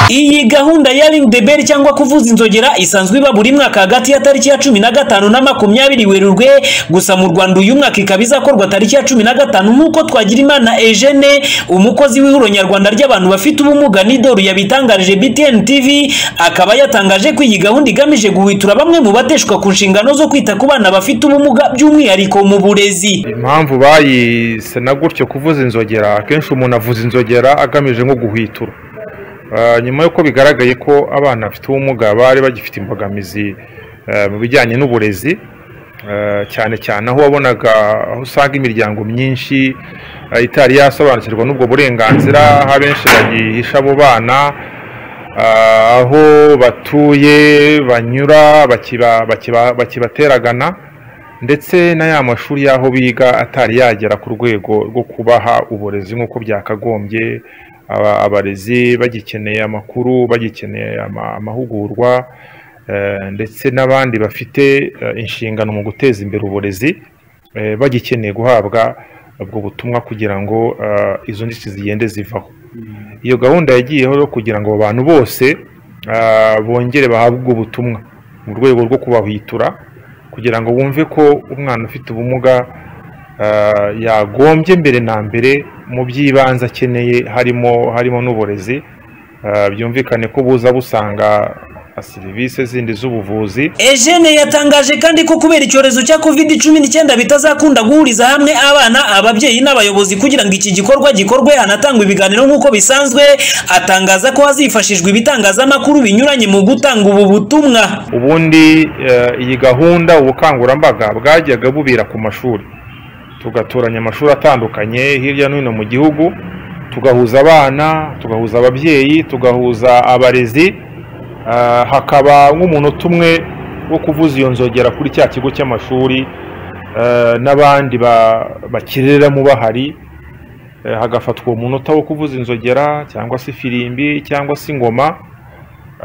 Iyi gahunda ya ring the bell cyangwa kuvuza inzogera isanzwe iba buri mwaka hagati ya tariki ya cumi na gatanu na makumyabiri Werurwe gusa mu Rwanda uyu mwaka ikaba izakorwa tariki ya cumi na gatanu nk'uko Twagirimana Eugene umukozi w'ihuriro nyarwanda ry'abantu bafite ubumuga n'idoru yabitangarije BTN TV akaba yatangaje ko iyi gahunda igamije guhwitura bamwe mu bateshwa ku nshingano zo kwita ku bana bafite ubumuga by'umwihariko mu burezi impamvu bayise na gutyo kuvuza inzogera akenshi umuntu avuza inzogera agamije nko guhwitura Ah, nyuma y'uko bigaragaye ko abana bafite ubumuga bari bagifite imbogamizi eh, mu bijyanye n'uburezi eh, cyane cyane aho wabonaga aho usanga imiryango myinshi eh, itari yasobanukirwa n'ubwo burenganzira aho abenshi bagihisha abo bana ah, aho batuye banyura bakiba- bakiba- bakibateragana ndetse na ya mashuri y'aho biga atari yagera ku rwego rwo kubaha uburezi nk'uko byakagombye aba- abarezi bagikeneye amakuru bagikeneye ama- amahugurwa eh, ndetse n'abandi bafite eh, inshingano mu guteza imbere uburezi eh, bagikeneye guhabwa ubwo butumwa kugira ngo eh, izo nzitizi zigende zivaho iyo gahunda yagiyeho yo kugira ngo abo bantu bose ah, bongere bahabwe ubwo butumwa mu rwego rwo kubahwitura kugira ngo bumve ko umwana ufite ubumuga ah, yagombye mbere na mbere mu by'ibanze akeneye harimo harimo n'uburezi Ah, byumvikane ko buza busanga serivisi zindi z'ubuvuzi Eugene yatangaje kandi ko kubera icyorezo cya covid cumi n'icyenda bitazakunda guhuriza hamwe abana ababyeyi n'abayobozi kugira ngo iki gikorwa gikorwe hanatangwa ibiganiro nk'uko bisanzwe atangaza ko hazifashishwa ibitangazamakuru binyuranye mu gutanga ubu butumwa ubundi eh, iyi gahunda ubukangurambaga bwajyaga bubera ku mashuri tugatoranya amashuri atandukanye hirya no hino mu gihugu tugahuza abana tugahuza ababyeyi tugahuza abarezi ah, hakaba nk'umunota umwe wo kuvuza iyo nzogera kuri cya kigo cy'amashuri eh, n'abandi ba- bakiriramo bahari eh, hagafatwa uwo munota wo kuvuza inzogera cyangwa se ifirimbi cyangwa se ingoma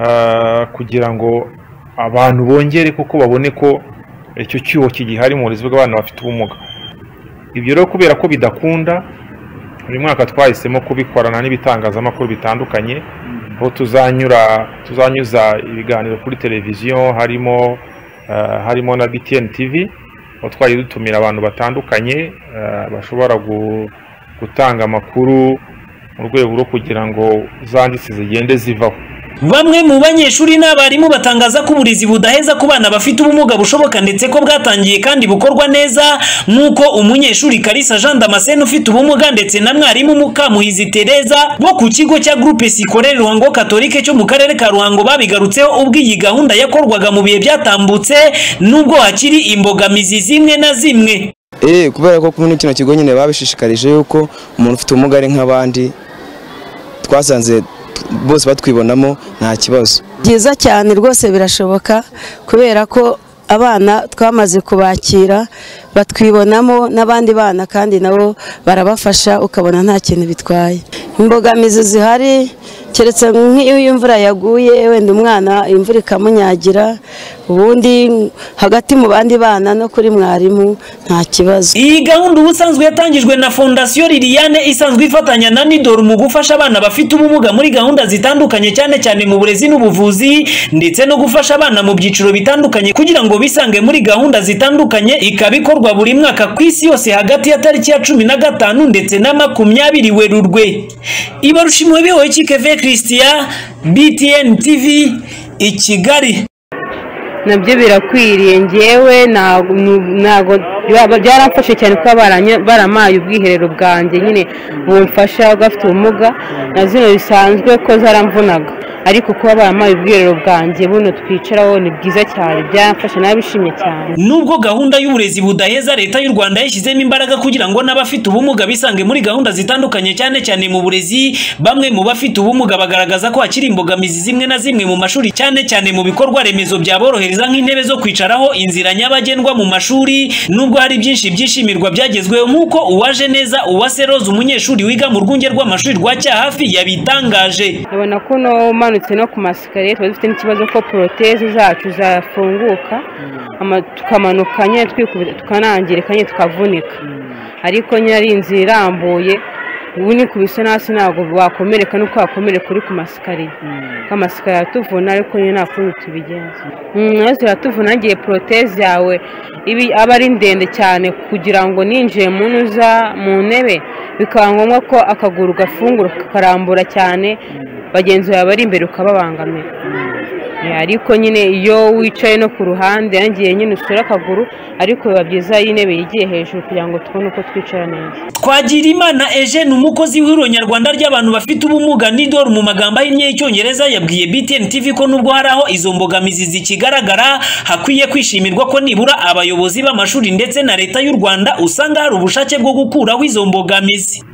ah, kugira ngo abantu bongere kuko babone ko icyo cyuho kigihari mu burezi bw'abana bafite ubumuga ibyo rero kubera ko bidakunda uyu mwaka twahisemo kubikorana n'ibitangazamakuru bitandukanye aho tuzanyura tuzanyuza ibiganiro kuri televiziyo harimo eh, harimo na BTN TV aho twagiye dutumira abantu batandukanye eh, bashobora gu- gutanga amakuru mu rwego rwo kugira ngo za nditsi zigende zivaho Bamwe mu banyeshuri n'abarimu batangaza ko uburezi budaheza ku bana bafite ubumuga bushoboka ndetse ko bwatangiye kandi bukorwa neza nk'uko umunyeshuri Kalisa Jean Damascene ufite ubumuga ndetse na mwarimu Mukamuhizi Tereza bo ku kigo cya Groupe Scolaire Ruhango Catholique cyo mu karere ka Ruhango babigarutseho ubwo iyi gahunda yakorwaga mu bihe byatambutse nubwo hakiri imbogamizi zimwe na zimwe. Eh, kubera ko muri kino kigo nyine babishishikarije yuko umuntu ufite ubumuga ari nk'abandi twasanze t- bose batwibonamo nta kibazo byiza cyane rwose birashoboka kubera ko abana twamaze kubakira batwibonamo n'abandi bana kandi nabo barabafasha ukabona nta kintu bitwaye imbogamizi zihari keretse nk'iyo imvura yaguye wenda umwana imvura ikamunyagira ubundi hagati mu bandi bana no kuri mwarimu nta kibazo Iyi gahunda ubusanzwe yatangijwe na Fondasiyo Liliane isanzwe ifatanya na Nidor mu gufasha abana bafite ubumuga muri gahunda zitandukanye cyane cyane mu burezi n'ubuvuzi ndetse no gufasha abana mu byiciro bitandukanye kugira ngo bisange muri gahunda zitandukanye ikaba ikorwa buri mwaka ku isi yose hagati ya tariki ya cumi na gatanu ndetse na makumyabiri Werurwe. Ibarushimwe bihoye Kikeve Christian BTN TV i Kigali. nabyo birakwiriye ngewe ntago ntago byaba byaramfashe cyane kuba baranya- baramaye ubwiherero bwanjye nyine bumfasha bafite ubumuga na zino bisanzwe ko zaramvunaga ariko kuba baramaye ubwiherero bwanjye buno twicaraho ni bwiza cyane byamfashe nabishimye cyane Nubwo gahunda y'uburezi budaheza leta y'u Rwanda yashyizemo imbaraga kugira ngo n'abafite ubumuga bisange muri gahunda zitandukanye cyane cyane mu burezi, bamwe mu bafite ubumuga bagaragaza ko hakiri imbogamizi zimwe na zimwe mu mashuri cyane cyane mu bikorwa remezo byaborohereza nk'intebe zo kwicaraho, inzira nyabagendwa mu mashuri, nubwo hari byinshi byishimirwa byagezweho nk'uko uwaje neza uwase Rose umunyeshuri wiga mu rwunge rw'amashuri rwa Cyahafi yabitangaje. ubona ko no umanutse no ku masikariye tuba dufite n'ikibazo ko poroteze zacu zafunguka ama- tukamanuka nyine twikubita tukanangirika nyine tukavunika ariko nyine ari inzira irambuye ubu ni kubise hasi ntabwo wakomereka nuko wakomereka uri ku masikariye ko amasikariye aratuvuna ariko nyine nta kundi tubigenza nazo ziratuvuna ngiye poroteze yawe ibi aba ari ndende cyane kugira ngo ninjiye mu ntuza mu ntebe bikaba ngombwa ko akaguru gafungura kakarambura cyane bagenzi bawe bari imbere ukababangamira ariko nyine iyo wicaye no ku ruhande yangiye nyine usura akaguru ariko biba byiza iyo intebe yigiye hejuru kugira ngo tubone uko twicara neza twagira imana Eugene umukozi w'ihuriro nyarwanda ry'abantu bafite ubumuga n'idoru mu magambo ahinnye y'icyongereza yabwiye BTN TV ko nubwo hari aho izo mbogamizi zikigaragara hakwiye kwishimirwa ko nibura abayobozi b'amashuri ndetse na leta y'u Rwanda usanga hari ubushake bwo gukuraho izo mbogamizi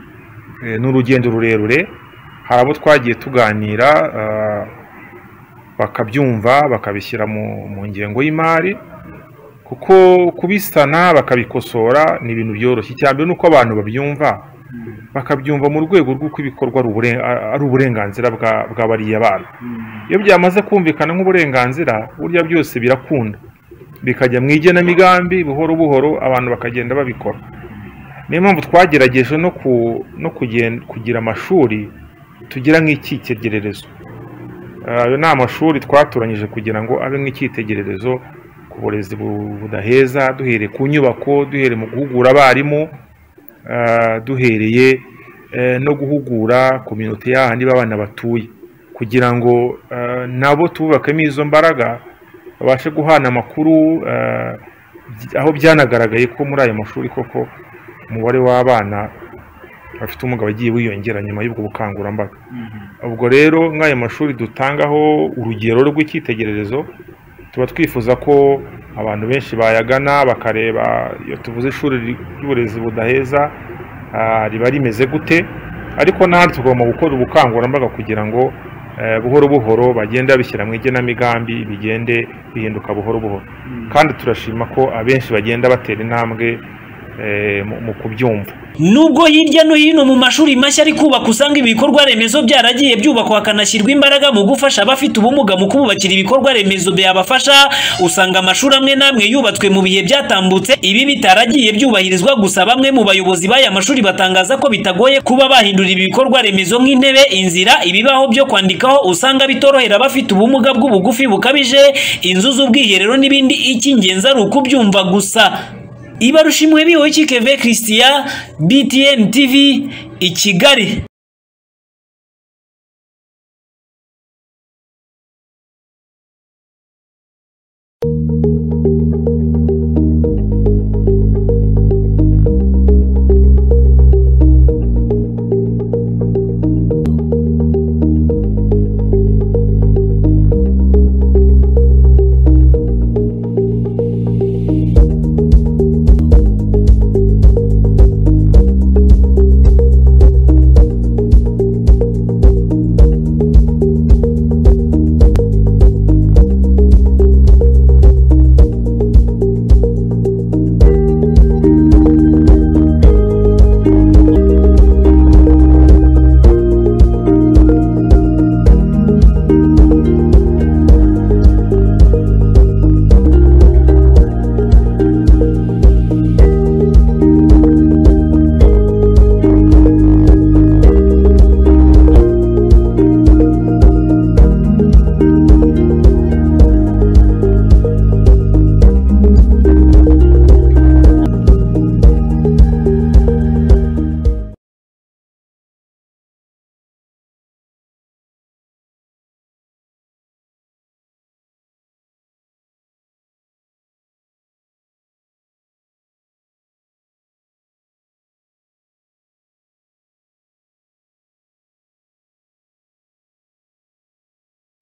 Eh, ni urugendo rurerure hari abo twagiye tuganira ah, bakabyumva bakabishyira mu mu ngengo y'imari kuko kubisana bakabikosora ni ibintu byoroshye icya mbere ni uko abantu babyumva bakabyumva mu rwego rw'uko ibikorwa ari uburen- ari uburenganzira bwa- bwa bariya bana iyo byamaze kumvikana nk'uburenganzira burya byose birakunda bikajya mu igenamigambi buhoro buhoro abantu bakagenda babikora niyo mpamvu twagerageje no ku no kugen- kugira amashuri tugira nk'icyitegererezo Ah, ayo ni amashuri twatoranyije kugira ngo abe nk'icyitegererezo ku burezi bu- budaheza duhereye ku nyubako duhereye mu guhugura abarimu ah, duhereye eh, no guhugura kominote y'ahandi b'abana batuye kugira ngo ah, nabo tububakemo izo mbaraga babashe guhana amakuru ah, by- aho byanagaragaye ko muri ayo mashuri koko umubare w'abana bafite ubumuga wagiye wiyongera nyuma y'ubwo bukangurambaga ubwo rero nk'ayo mashuri dutangaho urugero rw'icyitegererezo tuba twifuza ko abantu benshi bayagana bakareba iyo tuvuze ishuri ry'uburezi budaheza ah, riba rimeze gute ariko n'ahandi tugomba gukora ubukangurambaga kugira ngo eh, buhoro buhoro bagende babishyira mu igenamigambi bigende bihinduka buhoro buhoro kandi turashima ko abenshi bagenda batera intambwe eh, mu- mu kubyumva Nubwo hirya no hino mu mashuri mashya ari kubaka usanga ibikorwa remezo byaragiye byubakwa hakanashyirwa imbaraga mu gufasha abafite ubumuga mu kububakira ibikorwa remezo byabafasha, usanga amashuri amwe n'amwe yubatswe mu bihe byatambutse, ibi bitaragiye byubahirizwa gusa bamwe mu bayobozi b'aya mashuri batangaza ko bitagoye kuba bahindura ibi bikorwa remezo nk'intebe, inzira, ibibaho byo kwandikaho usanga bitorohera abafite ubumuga bw'ubugufi bukabije, inzu z'ubwiherero n'ibindi, icy'ingenzi ari ukubyumva gusa. ibarushimwe biwe kikeve christian btn tv i kigali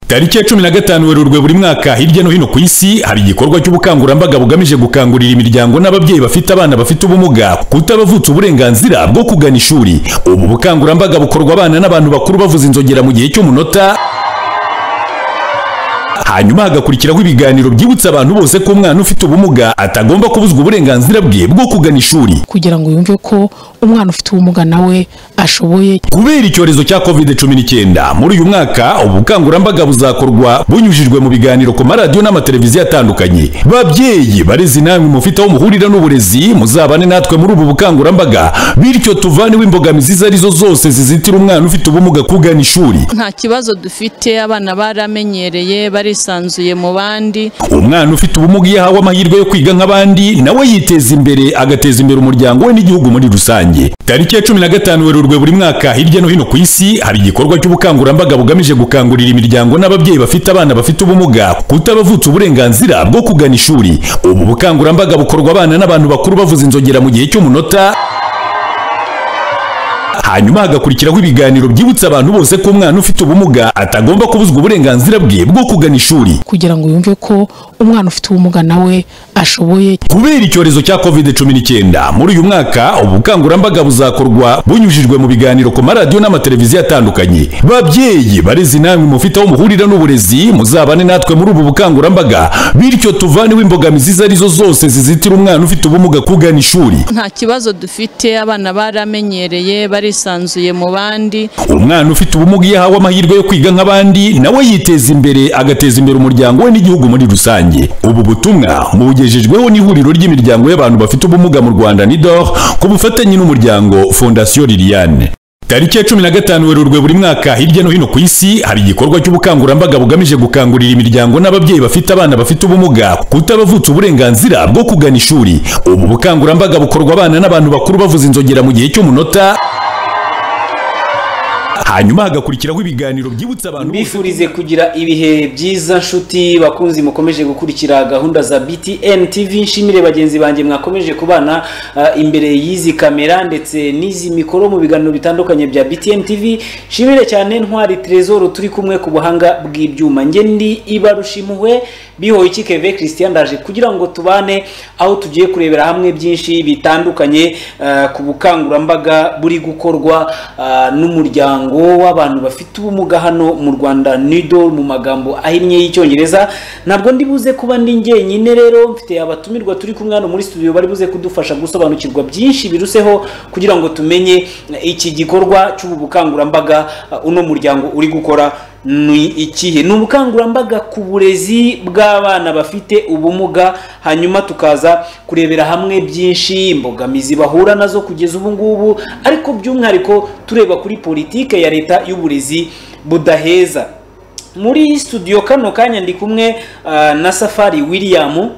tariki ya cumi na gatanu werurwe buri mwaka hirya no hino ku isi haba igikorwa cy'ubukangurambaga bugamije gukangurira imiryango n'ababyeyi bafite abana bafite ubumuga kutabavutsa uburenganzira bwo kugana ishuri ubu bukangurambaga bukorwa abana n'abantu bakuru bavuza inzogera mu gihe cy'umunota hanyuma hagakurikiraho ibiganiro byibutsa abantu bose ko umwana ufite ubumuga atagomba kubuzwa uburenganzira bwe bwo kugana ishuri kugira ngo yumve ko umwana ufite ubumuga nawe ashoboye kubera icyorezo cya covid cumi n'icyenda muri uyu mwaka ubukangurambaga buzakorwa bunyujijwe mu biganiro ku maradiyo n'amateleviziyo atandukanye babyeyi barezi namwe mufite aho muhurira n'uburezi muzabane natwe muri ubu bukangurambaga bityo tuvaneho imbogamizi izo ari zo zose zizitira umwana ufite ubumuga kugana ishuri nta kibazo dufite abana baramenyereye barisanzuye mu bandi umwana ufite ubumuga iyo ahawe amahirwe yo kwiga nk'abandi nawe yiteza imbere agateza imbere umuryango we n'igihugu muri rusange tariki ya cumi na gatanu werurwe buri mwaka hirya no hino ku isi hari igikorwa cy'ubukangurambaga bugamije gukangurira imiryango n'ababyeyi bafite abana bafite ubumuga kutabavutsa uburenganzira bwo kugana ishuri ubu bukangurambaga bukorwa abana n'abantu bakuru bavuza inzogera mu gihe cy'umunota hanyuma hagakurikiraho ibiganiro byibutsa abantu bose ko umwana ufite ubumuga atagomba kubuzwa uburenganzira bwe bwo kugana ishuri kugira ngo yumve ko umwana ufite ubumuga nawe ashoboye kubera icyorezo cya covid cumi n'icyenda muri uyu mwaka ubukangurambaga buzakorwa bunyujijwe mu biganiro ku maradiyo n'amateleviziyo atandukanye babyeyi barezi namwe mufite aho muhurira n'uburezi muzabane natwe muri ubu bukangurambaga bityo tuvaneho imbogamizi izo ari zo zose zizitira umwana ufite ubumuga kugana ishuri nta kibazo dufite abana baramenyereye barisanzuye mu bandi umwana ufite ubumuga iyo ahawe amahirwe yo kwiga nk'abandi nawe yiteza imbere agateza imbere umuryango we n'igihugu muri rusange ubu butumwa bugejejweho n'ihuriro ry'imiryango y'abantu bafite ubumuga mu rwanda nidor ku bufatanye n'umuryango fondasiyo liliane tariki ya cumi na gatanu werurwe buri mwaka hirya no hino ku isi hari igikorwa cy'ubukangurambaga bugamije gukangurira imiryango n'ababyeyi bafite abana bafite ubumuga kutabavutsa uburenganzira bwo kugana ishuri ubu bukangurambaga bukorwa abana n'abantu bakuru bavuza inzogera mu gihe cy'umunota hanyuma hagakurikiraho ibiganiro byibutsa abantu bose mbifurize kugira ibihe byiza nshuti bakunzi mukomeje gukurikira gahunda za BTN TV nshimire bagenzi banjye mwakomeje kubana ah, imbere y'izi kamera ndetse n'izi mikoro mu biganiro bitandukanye bya BTN TV nshimire cyane ntwari Trezor turi kumwe ku buhanga bw'ibyuma nge ndi ibarushimuwe bihoye ikikeve Christian ndaje kugira ngo tubane aho tugiye kurebera hamwe byinshi bitandukanye ah, ku bukangurambaga buri gukorwa ah, n'umuryango umuryango w'abantu bafite ubumuga hano mu Rwanda NIDOL mu magambo ahinnye y'icyongereza ntabwo ndi buze kuba ndi njyenyine rero mfite abatumirwa turi kumwe hano muri studio bari buze kudufasha gusobanukirwa byinshi biruseho kugira ngo tumenye iki gikorwa cy'ubu bukangurambaga uh, uno muryango uri gukora ni ikihe ni ubukangurambaga ku burezi bw'abana bafite ubumuga hanyuma tukaza kurebera hamwe byinshi imbogamizi bahura nazo kugeza ubu ngubu ariko by'umwihariko tureba kuri politike ya leta y'uburezi budaheza muri studio kano kanya ndi kumwe uh, na safari william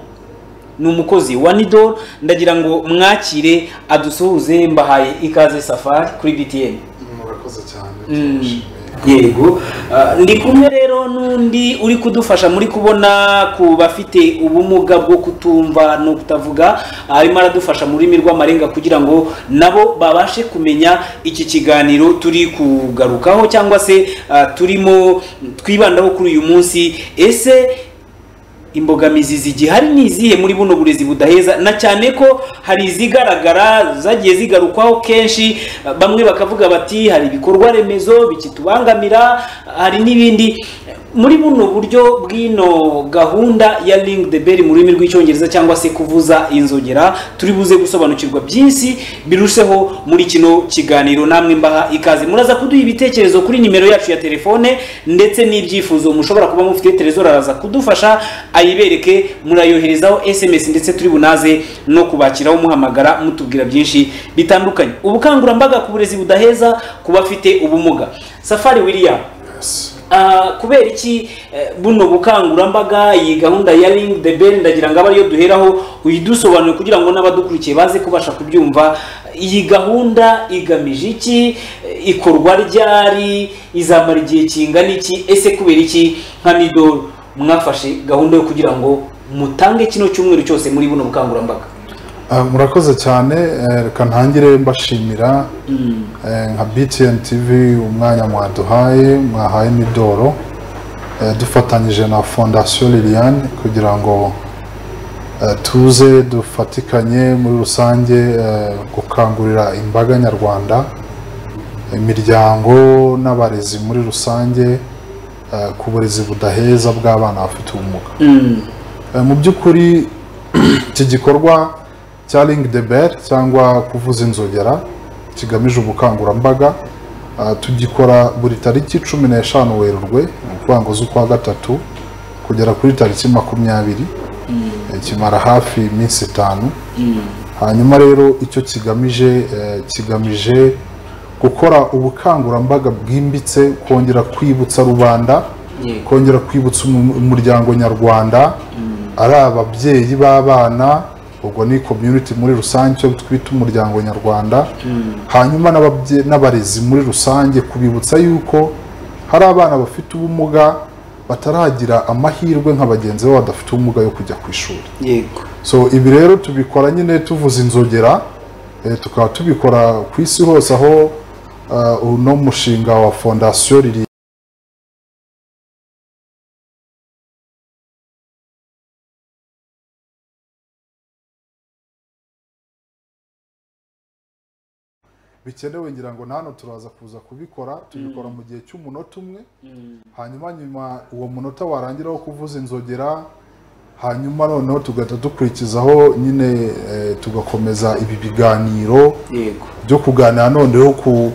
ni umukozi wa nido ndagira ngo mwakire adusuhuze mbahaye ikaze safari kuri btn murakoze cyane Mm. yego Ah, ndi kumwe rero n'undi uri kudufasha muri kubona ku bafite ubumuga bwo kutumva no kutavuga arimo aradufasha mu rurimi rw'amarenga kugira ngo nabo babashe kumenya iki kiganiro turi kugarukaho cyangwa se ah, turimo twibandaho kuri uyu munsi ese imbogamizi zigihari ni izihe muri buno burezi budaheza na cyane ko hari izigaragara zagiye zigarukwaho kenshi bamwe bakavuga bati hari ibikorwa remezo bikitubangamira hari n'ibindi muri buno buryo bw'ino gahunda ya ring the bell mu rurimi rw'icyongereza cyangwa se kuvuza inzogera turi buze gusobanukirwa byinshi biruseho muri kino kiganiro namwe mbaha ikaze muraza kuduha ibitekerezo kuri nimero yacu ya telefone ndetse n'ibyifuzo mushobora kuba mufite telezora araza kudufasha ayibereke murayoherezaho sms ndetse turi bunaze no kubakiraho muhamagara mutubwira byinshi bitandukanye ubukangurambaga ku burezi budaheza ku bafite ubumuga safari william Yes. Ah, kubera iki eh, buno bukangurambaga iyi gahunda ya ring the bell ndagira ngo abe ariyo duheraho uyidusobanure kugira ngo n'abadukurikiye baze kubasha kubyumva iyi gahunda igamije iki Eh, ikorwa ryari izamara igihe kingana iki ese kubera iki nka nido mwafashe gahunda yo kugira ngo mutange kino cyumweru cyose muri buno bukangurambaga Ah, murakoze cyane eh, reka ntangire mbashimira eh, nka btn tv umwanya mwaduhaye mwahaye n'idoro eh, dufatanyije na fondasiyo liliane kugira ngo eh, tuze dufatikanye muri rusange eh, gukangurira imbaga nyarwanda imiryango n'abarezi muri rusange eh, ku burezi budaheza bw'abana bafite ubumuga Eh, mu by'ukuri iki gikorwa cya ringi de beri cyangwa kuvuza inzogera kigamije ubukangurambaga eh, tugikora buri tariki cumi n'eshanu werurwe ni ukuvuga ngo z'ukwa gatatu kugera kuri tariki makumyabiri Eh, kimara hafi iminsi itanu hanyuma rero icyo kigamije eh, kigamije gukora ubukangurambaga bwimbitse kongera kwibutsa rubanda kongera kwibutsa umu- umuryango nyarwanda ari ababyeyi b'abana ubwo ni community muri rusange icyo twita umuryango nyarwanda hanyuma n'ababye- n'abarezi muri rusange kubibutsa yuko hari abana bafite ubumuga bataragira amahirwe nka bagenzi babo badafite ubumuga yo kujya ku ishuri yego so ibi rero tubikora nyine tuvuza inzogera eh, tukaba tubikora ku isi hose aho eh, uno mushinga wa fondasiyo riri bikenewe ngira ngo na hano turaza kuza kubikora tubikora mu gihe cy'umunota umwe hanyuma nyuma uwo munota warangira wo kuvuza inzogera hanyuma noneho tugahita dukurikizaho nyine eh, tugakomeza ibi biganiro yego byo kuganira noneho ku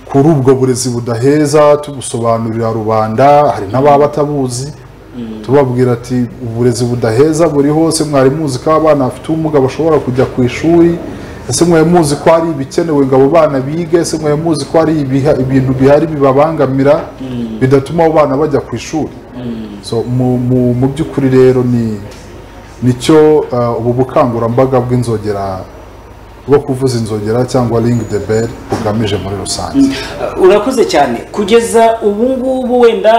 kuri ubwo burezi budaheza tubusobanurira rubanda hari n'ababa batabuzi tubabwira ati uburezi budaheza buri hose mwari muzi ko abana bafite ubumuga bashobora kujya ku ishuri ese mwari muzi ko hari ibikenewe ngo abo bana bige ese mwari muzi ko hari ibiha- ibintu bihari bibabangamira bidatuma abo bana bajya ku ishuri so mu- mu mu by'ukuri rero ni nicyo eh, ubu bukangurambaga bw'inzogera bwo kuvuza inzogera cyangwa ringi de beri bugamije muri rusange urakoze cyane kugeza ubu ngubu wenda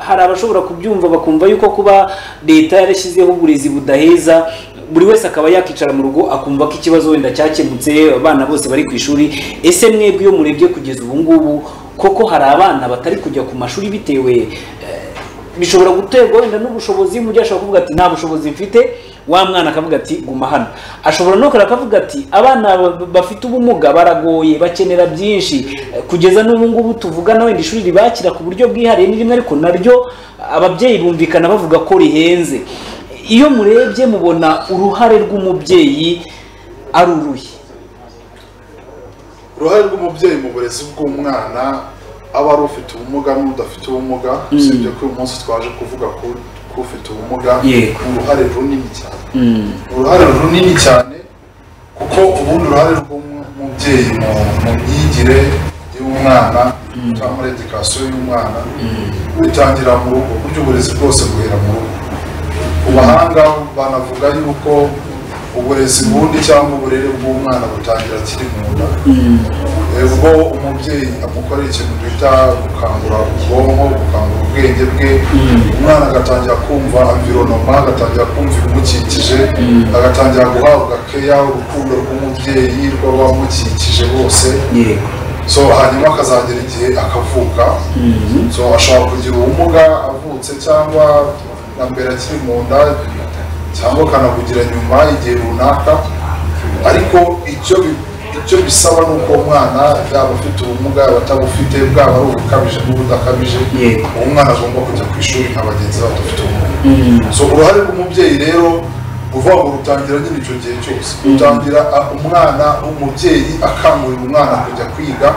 hari abashobora kubyumva bakumva yuko kuba leta yarashyizeho uburezi budaheza buri wese akaba yakicara mu rugo akumva ko ikibazo wenda cyakemutse abana bose bari ku ishuri ese mwebwe iyo murebye kugeza ubu ngubu koko hari abana batari kujya ku mashuri bitewe eh, bishobora guterwa wenda n'ubushobozi mu gihe ashobora kuvuga ati nta bushobozi mfite wa mwana akavuga ati guma hano ashobora no kureka akavuga ati abana ba- bafite ubumuga baragoye bakenera byinshi Eh, kugeza n'ubu ngubu tuvugana wenda ishuri ribakira ku buryo bwihariye ni rimwe ariko naryo ababyeyi bumvikana bavuga ko rihenze iyo murebye mubona uruhare rw'umubyeyi ari uruhe uruhare rw'umubyeyi mu burezi bw'umwana aba ari ufite ubumuga n'udafite ubumuga usibye ko uyu munsi twaje kuvuga ku- ku ufite ubumuga Yego. ni uruhare runini cyane uruhare runini cyane kuko ubundi uruhare rw'umubyeyi mu- mu myigire y'umwana cyangwa muri edikasiyo y'umwana bitangira mu rugo burya uburezi bwose buhera mu rugo abahanga banavuga yuko uburezi bundi cyangwa uburere bw'umwana butangira akiri mu nda Eh, ubwo umubyeyi amukorera ikintu twita gukangura ubwonko gukangura ubwenge bwe umwana agatangira kumva environoma agatangira kumva ibimukikije agatangira guhabwa keya urukundo rw'umubyeyi rw'abamukikije bose yego so hanyuma akazagera igihe akavuka so ashobora kugira ubumuga avutse cyangwa na mbere akiri mu nda cyangwa akanabugira nyuma igihe runaka ariko icyo bi- icyo bisaba ni uko uwo mwana yaba afite ubumuga yaba atabufite bwaba ari ubukabije n'ubudakabije Yego. uwo mwana agomba kujya ku ishuri nka bagenzi be badafite ubumuga so uruhare rw'umubyeyi rero uvuga ngo rutangira nyine icyo gihe cyose rutangira a- umwana umubyeyi akangurira umwana kujya kwiga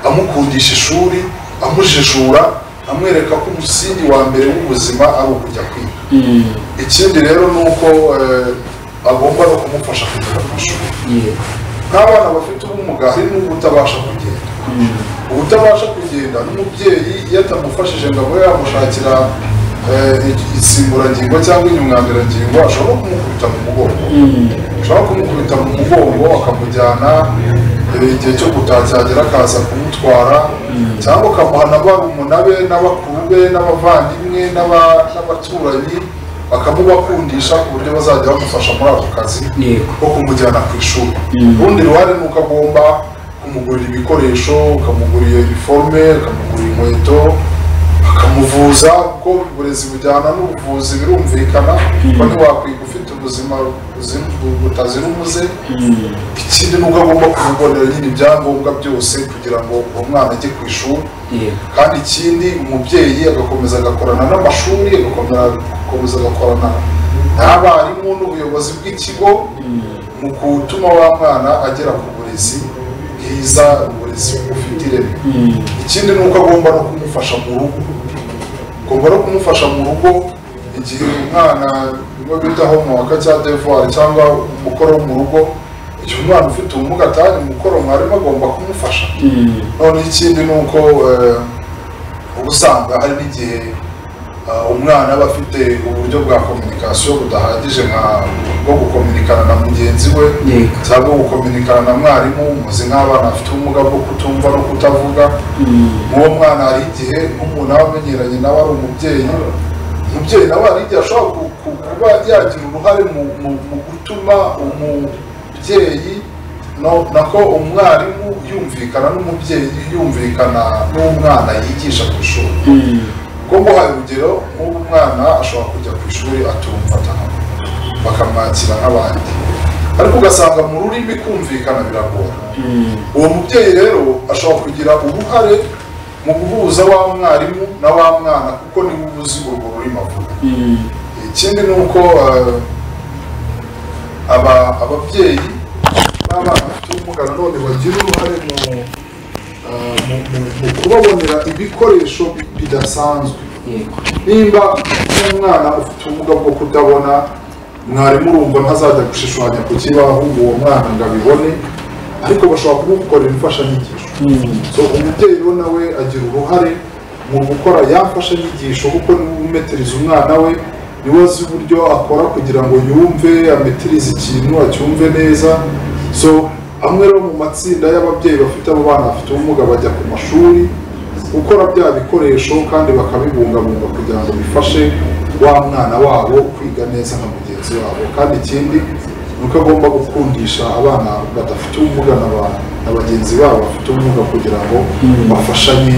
amukundisha ishuri amujijura amwereka ko umusingi wa mbere w'ubuzima ari ukujya kwiga ikindi rero ni uko eh, agomba no kumufasha kugera ku ishuri yego nk'abana bafite ubumuga hari n'ubutabasha kugenda ubutabasha kugenda n'umubyeyi iyo atamufashije ngo abe yamushakira eh, i- insimburangingo cyangwa inyunganirangingo ashobora no kumukubita mu mugongo ashobora no kumukubita mu mugongo akamujyana eh, igihe cyo gutaha cyagera akaza kumutwara cyangwa akamuhana barumuna be n'abakuru be n'abavandimwe n'aba- n'abaturanyi bakamubakundisha ku buryo bazajya bamufasha muri ako kazi Yego. ko kumujyana ku ishuri urundi ruhare ni uko agomba kumugurira ibikoresho ukamugurira iniforume ukamugurira inkweto akamuvuza kuko uburezi bujyana n'ubuvuzi birumvikana kuko ntiwakwiga ufite ubu- ubuzima buzira- bu- butazira umuze ikindi ni uko agomba kumubonera nyine ibyangombwa byose kugira ngo uwo mwana ajye ku ishuri kandi ikindi umubyeyi agakomeza agakorana n'amashuri agakomeza agakomeza agakorana n'abarimu n'ubuyobozi bw'ikigo mu gutuma wa mwana agera ku burezi bwiza uburezi bufite ireme ikindi ni uko agomba no kumufasha mu rugo agomba no kumufasha mu rugo igihe umwana biba bita homework cyangwa devoir cyangwa umukoro wo mu rugo igihe umwana ufite ubumuga atari umukoro mwarimu agomba kumufasha noneho ikindi ni uko eh, uba usanga hari n'igihe ah, umwana aba afite uburyo bwa kominikasiyo budahagije nka bwo gukominikana na mugenzi we cyangwa gukominikana na mwarimu muzi nk'abana bafite ubumuga bwo kutumva no kutavuga nk'uwo mwana hari igihe nk'umuntu aba amenyeranye nawe ari umubyeyi umubyeyi nawe hari igihe ashobora ku- ku- kuba yagira uruhare mu, mu, mu gutuma umubyeyi no- nako umwarimu yumvikana n'umubyeyi yumvikana n'umwana yigisha ku ishuri bwo guhaye urugero nk'ubu umwana ashobora kujya ku ishuri atumva atanumva bakamwakira nk'abandi ariko ugasanga mu rurimi kumvikana biragora uwo mubyeyi rero ashobora kugira uruhare mu guhuza wa mwarimu na wa mwana kuko niwe uba uzi urwo rurimi avuga ikindi ni uko eh, aba- ababyeyi n'abana bafite ubumuga nanone bagira uruhare mu eh, mu- mu- mu kubabonera ibikoresho bidasanzwe nimba nk'umwana ufite ubumuga bwo kutabona mwarimu urumva ntazajya gushushanya ku kibaho uwo mwana ngo abibone ariko bashobora kumukorera imfashanyigisho so umubyeyi rero nawe agira uruhare mu gukora ya mfashanyigisho kuko niwe umetereza umwana we niwe azi uburyo akora kugira ngo yumve ametirize ikintu acyumve neza so amwe rero mu matsinda y'ababyeyi bafite abo bana bafite ubumuga bajya ku mashuri gukora bya bikoresho kandi bakabibungabunga kugira ngo bifashe wa mwana wabo kwiga neza nka mugenzi wabo kandi ikindi ni uko agomba gukundisha abana badafite ubumuga na ba- na bagenzi babo bafite ubumuga kugira ngo bafashanye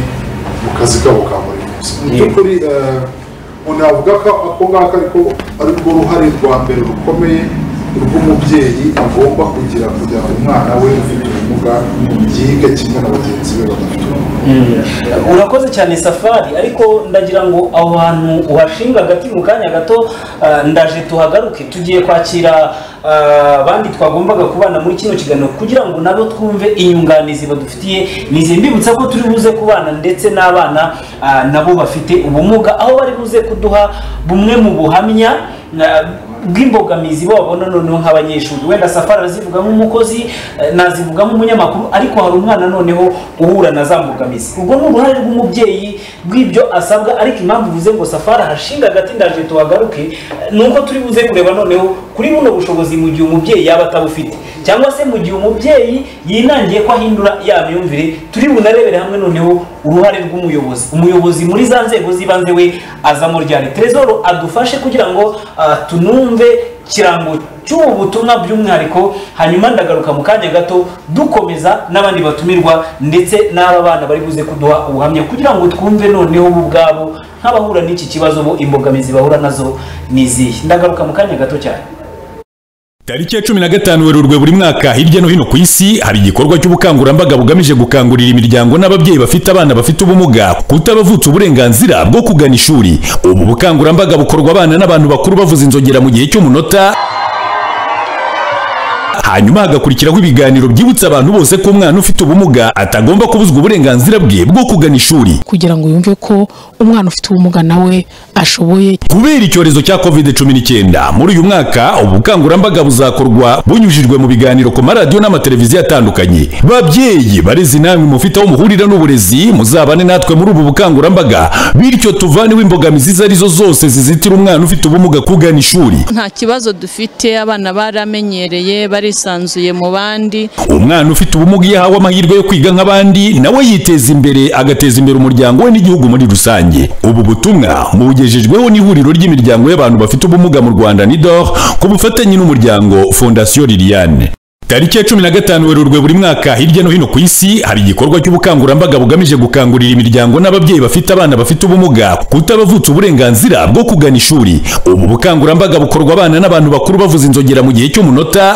mu kazi kabo ka buri munsi mu by'ukuri eh, umuntu yavuga ko ako ngako ariko ari rwo ruhare rwa mbere rukomeye rw'umubyeyi agomba kugira kugira ngo umwana we ufite ubumuga yige kimwe na bagenzi be badafite ubumuga urakoze cyane safari ariko ndagira ngo aho hantu uhashinga agati mu kanya gato ah, ndaje tuhagaruke tugiye kwakira ah, abandi twagombaga kubana muri kino kiganiro kugira ngo nabo twumve inyunganizi badufitiye nizi mbibutsa ko turi buze kubana ndetse n'abana ah, nabo bafite ubumuga aho bari buze kuduha bumwe mu buhamya ah, bw'imbogamizi babona noneho nk'abanyeshuri wenda safari arazivuga nk'umukozi eh, nazivuga nk'umunyamakuru ariko hari umwana noneho uhura na za mbogamizi ubwo ni uruhare rw'umubyeyi rw'ibyo asabwa ariko impamvu uvuze ngo safari ahashinga agati ndaje tuhagaruke eh, ni uko turi buze kureba noneho kuri buno bushobozi mu gihe umubyeyi yaba atabufite cyangwa se mu gihe umubyeyi yinangiye ko ahindura ya myumvire turi bunarebere hamwe noneho uruhare rw'umuyobozi umuyobozi muri za nzego z'ibanze we azamo ryari terezoro adufashe kugira ngo ah, tunumve ikirango cy'ubu butumwa by'umwihariko hanyuma ndagaruka mu kanya gato dukomeza n'abandi batumirwa ndetse n'aba bana bari buze kuduha ubuhamya kugira ngo twumve noneho bo ubwabo nk'abahura n'iki kibazo bo imbogamizi bahura nazo ni izihe ndagaruka mu kanya gato cyane Tariki ya cumi na gatanu Werurwe buri mwaka hirya no hino ku isi haba igikorwa cy'ubukangurambaga bugamije gukangurira imiryango n'ababyeyi bafite abana bafite ubumuga kutabavutsa uburenganzira bwo kugana ishuri. Ubu bukangurambaga bukorwa abana n'abantu bakuru bavuza inzogera mu gihe cy'umunota hanyuma hagakurikiraho ibiganiro byibutsa abantu bose ko umwana ufite ubumuga atagomba kubuzwa uburenganzira bwe bwo kugana ishuri. kugira ngo yumve ko umwana ufite ubumuga nawe ashoboye Kubera icyorezo cya COVID-19 muri uyu mwaka ubukangurambaga buzakorwa bunyujijwe mu biganiro ku maradiyo n'amateleviziyo atandukanye. Babyeyi barezi namwe mufite aho muhurira n'uburezi muzabane natwe muri ubu bukangurambaga bityo tuvaneho imbogamizi izo arizo zose zizitira umwana ufite ubumuga kugana ishuri. nta kibazo dufite abana baramenyereye barisanzuye mu bandi Umwana ufite ubumuga iyo ahawe amahirwe yo kwiga nk'abandi nawe yiteza imbere agateza imbere umuryango we n'igihugu muri rusange. Ubu butumwa mubugejejweho n'ihuriro ry'imiryango y'abantu bafite ubumuga mu Rwanda NIDOR ku bufatanye n'umuryango Fondation Liliane. tariki ya cumi na gatanu werurwe buri mwaka hirya no hino ku isi haba igikorwa cy'ubukangurambaga bugamije gukangurira imiryango n'ababyeyi bafite abana bafite ubumuga kutabavutsa uburenganzira bwo kugana ishuri ubu bukangurambaga bukorwa abana n'abantu bakuru bavuza inzogera mu gihe cy'umunota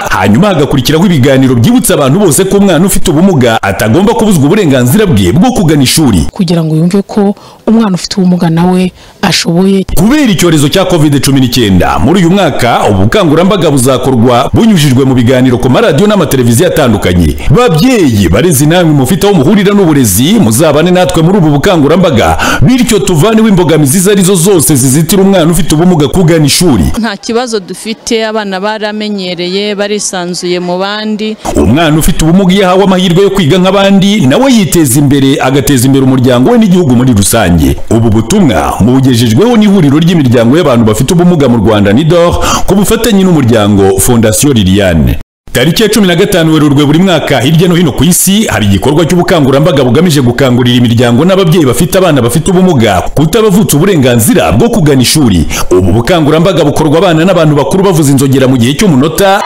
hanyuma hagakurikiraho ibiganiro byibutsa abantu bose ko umwana ufite ubumuga atagomba kubuzwa uburenganzira bwe bwo kugana ishuri kugira ngo yumve ko umwana ufite ubumuga nawe ashoboye kubera icyorezo cya covid cumi n'icyenda muri uyu mwaka ubu bukangurambaga buzakorwa bunyujijwe mu biganiro ku maradiyo n'amateleviziyo atandukanye babyeyi barezi namwe mufite aho muhurira n'uburezi muzabane natwe muri ubu bukangurambaga bityo tuvaneho imbogamizi izo ari zo zose zizitira umwana ufite ubumuga kugana ishuri nta kibazo dufite abana baramenyereye barisanzuye mu bandi umwana ufite ubumuga iyo ahawe amahirwe yo kwiga nk'abandi nawe yiteza imbere agateza imbere umuryango we n'igihugu muri rusange ubu butumwa bugejejweho n'ihuriro ry'imiryango y'abantu bafite ubumuga mu rwanda nidor ku bufatanye n'umuryango fondasiyo liliane tariki ya cumi na gatanu werurwe buri mwaka hirya no hino ku isi haba igikorwa cy'ubukangurambaga bugamije gukangurira imiryango n'ababyeyi bafite abana bafite ubumuga kutabavutsa uburenganzira bwo kugana ishuri ubu bukangurambaga bukorwa abana n'abantu bakuru bavuza inzogera mu gihe cy'umunota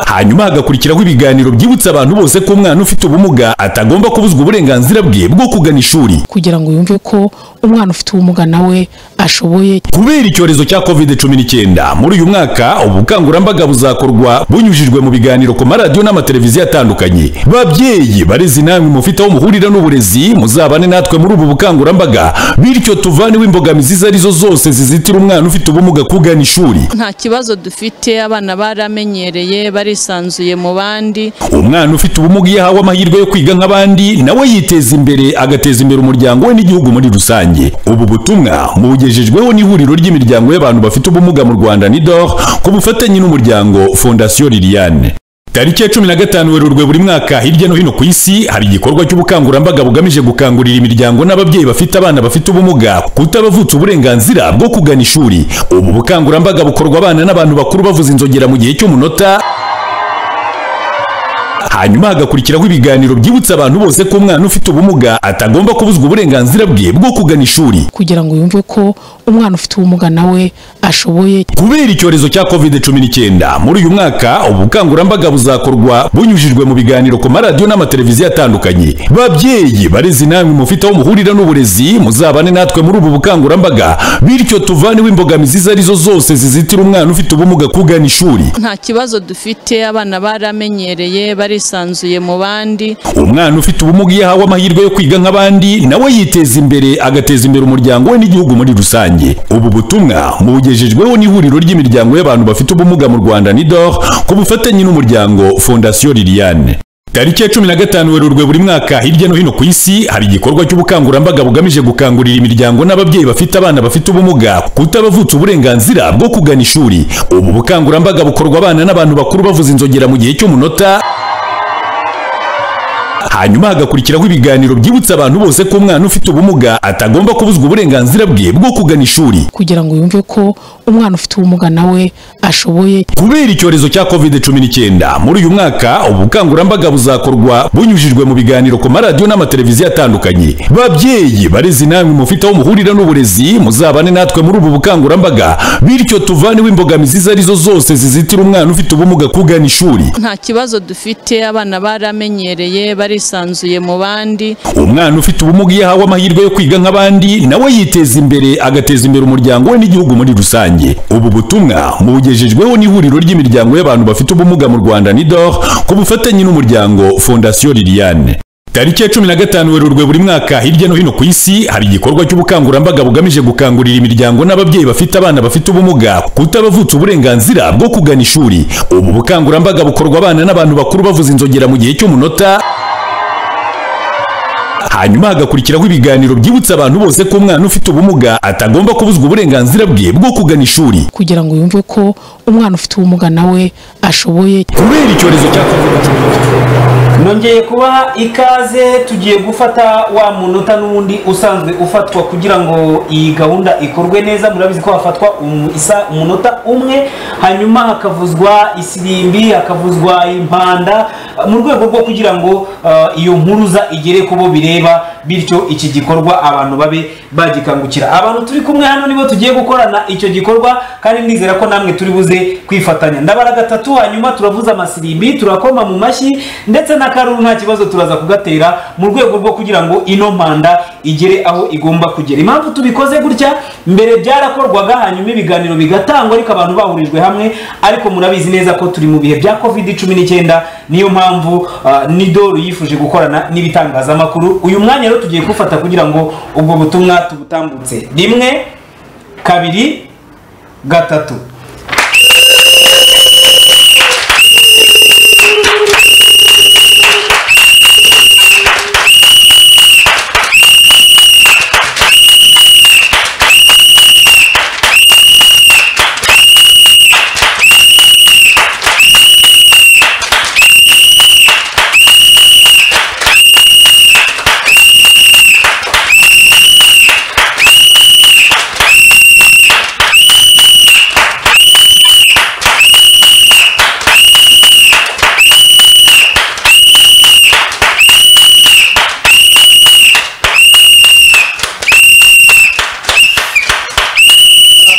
hanyuma hagakurikiraho ibiganiro byibutsa abantu bose ko umwana ufite ubumuga atagomba kubuzwa uburenganzira bwe bwo kugana ishuri kugira ngo yumve ko umwana ufite ubumuga nawe ashoboye kubera icyorezo cya covid cumi n'icyenda muri uyu mwaka ubu bukangurambaga buzakorwa bunyujijwe mu biganiro ku maradiyo n'amateleviziyo atandukanye babyeyi barezi namwe mufite aho muhurira n'uburezi muzabane natwe muri ubu bukangurambaga bityo tuvaneho imbogamizi izo ari zo zose zizitira umwana ufite ubumuga kugana ishuri nta kibazo dufite abana baramenyereye barisanzuye mu bandi umwana ufite ubumuga iyo ahawe amahirwe yo kwiga nk'abandi nawe yiteza imbere agateza imbere umuryango we n'igihugu muri rusange ubu butumwa bugejejweho n'ihuriro ry'imiryango y'abantu bafite ubumuga mu rwanda nidor ku bufatanye n'umuryango fondasiyo liliane tariki ya cumi na gatanu werurwe buri mwaka hirya no hino ku isi haba igikorwa cy'ubukangurambaga bugamije gukangurira imiryango n'ababyeyi bafite abana bafite ubumuga kutabavutsa uburenganzira bwo kugana ishuri ubu bukangurambaga bukorwa abana n'abantu bakuru bavuza inzogera mu gihe cy'umunota hanyuma hagakurikiraho ibiganiro byibutsa abantu bose ko umwana ufite ubumuga atagomba kubuzwa uburenganzira bwe bwo kugana ishuri kugira ngo yumve ko umwana ufite ubumuga nawe ashoboye kubera icyorezo cya covid cumi n'icyenda muri uyu mwaka ubu bukangurambaga buzakorwa bunyujijwe mu biganiro ku maradiyo n'amateleviziyo atandukanye babyeyi barezi namwe mufite aho muhurira n'uburezi muzabane natwe muri ubu bukangurambaga bityo tuvaneho imbogamizi izo ari zo zose zizitira umwana ufite ubumuga kugana ishuri nta kibazo dufite abana baramenyereye barisanzuye mu bandi umwana ufite ubumuga iyo ahawe amahirwe yo kwiga nk'abandi nawe yiteza imbere agateza imbere umuryango we n'igihugu muri rusange ubu butumwa bugejejweho n'ihuriro ry'imiryango y'abantu bafite ubumuga mu rwanda nidor ku bufatanye n'umuryango fondasiyo liliane tariki ya cumi na gatanu werurwe buri mwaka hirya no hino ku isi haba igikorwa cy'ubukangurambaga bugamije gukangurira imiryango n'ababyeyi bafite abana bafite ubumuga kutabavutsa uburenganzira bwo kugana ishuri ubu bukangurambaga bukorwa abana n'abantu bakuru bavuza inzogera mu gihe cy'umunota hanyuma hagakurikiraho ibiganiro byibutsa abantu bose ko umwana ufite ubumuga atagomba kubuzwa uburenganzira bwe bwo kugana ishuri kugira ngo yumve ko umwana ufite ubumuga nawe ashoboye kubera icyorezo cya covid cumi n'icyenda muri uyu mwaka ubu bukangurambaga buzakorwa bunyujijwe mu biganiro ku maradiyo n'amateleviziyo atandukanye babyeyi barezi namwe mufite aho muhurira n'uburezi muzabane natwe muri ubu bukangurambaga bityo tuvaneho imbogamizi izo ari zo zose zizitira umwana ufite ubumuga kugana ishuri nta kibazo dufite abana baramenyereye barisanzuye mu bandi umwana ufite ubumuga iyo ahawe amahirwe yo kwiga nk'abandi nawe yiteza imbere agateza imbere umuryango we n'igihugu muri rusange ubu butumwa bugejejweho n'ihuriro ry'imiryango y'abantu bafite ubumuga mu rwanda nidor ku bufatanye n'umuryango fondasiyo liliane tariki ya cumi na gatanu werurwe buri mwaka hirya no hino ku isi haba igikorwa cy'ubukangurambaga bugamije gukangurira imiryango n'ababyeyi bafite abana bafite ubumuga kutabavutsa uburenganzira bwo kugana ishuri ubu bukangurambaga bukorwa abana n'abantu bakuru bavuza inzogera mu gihe cy'umunota hanyuma hagakurikiraho ibiganiro byibutsa abantu bose ko umwana ufite ubumuga atagomba kubuzwa uburenganzira bwe bwo kugana ishuri kugira ngo yumve ko umwana ufite ubumuga nawe ashoboye kubera icyorezo cya covid nongeye kubaha ikaze tugiye gufata wa munota n'ubundi usanzwe ufatwa kugira ngo iyi gahunda ikorwe neza murabizi ko hafatwa isa umunota umwe hanyuma hakavuzwa isirimbi hakavuzwa impanda mu rwego rwo kugira ngo iyo mpuruza igere ku bo bireba bityo iki gikorwa abantu babe bagikangukira abantu turi kumwe hano nibo tugiye gukorana icyo gikorwa kandi nizera ko namwe turi buze kwifatanya ndabara gatatu hanyuma turavuza amasirimbi turakoma mu mashyi ndetse na karuru nta kibazo turaza kugatera mu rwego rwo kugira ngo ino mpanda igere aho igomba kugera impamvu tubikoze gutya mbere byarakorwaga hanyuma ibiganiro bigatangwa ariko abantu bahurijwe hamwe ariko murabizi neza ko turi mu bihe bya covid cumi n'icyenda niyo mpamvu ah, nidoru yifuje gukorana n'ibitangazamakuru uyu mwanya rero tugiye kufata kugira ngo ubwo butumwa tubutambutse rimwe kabiri gatatu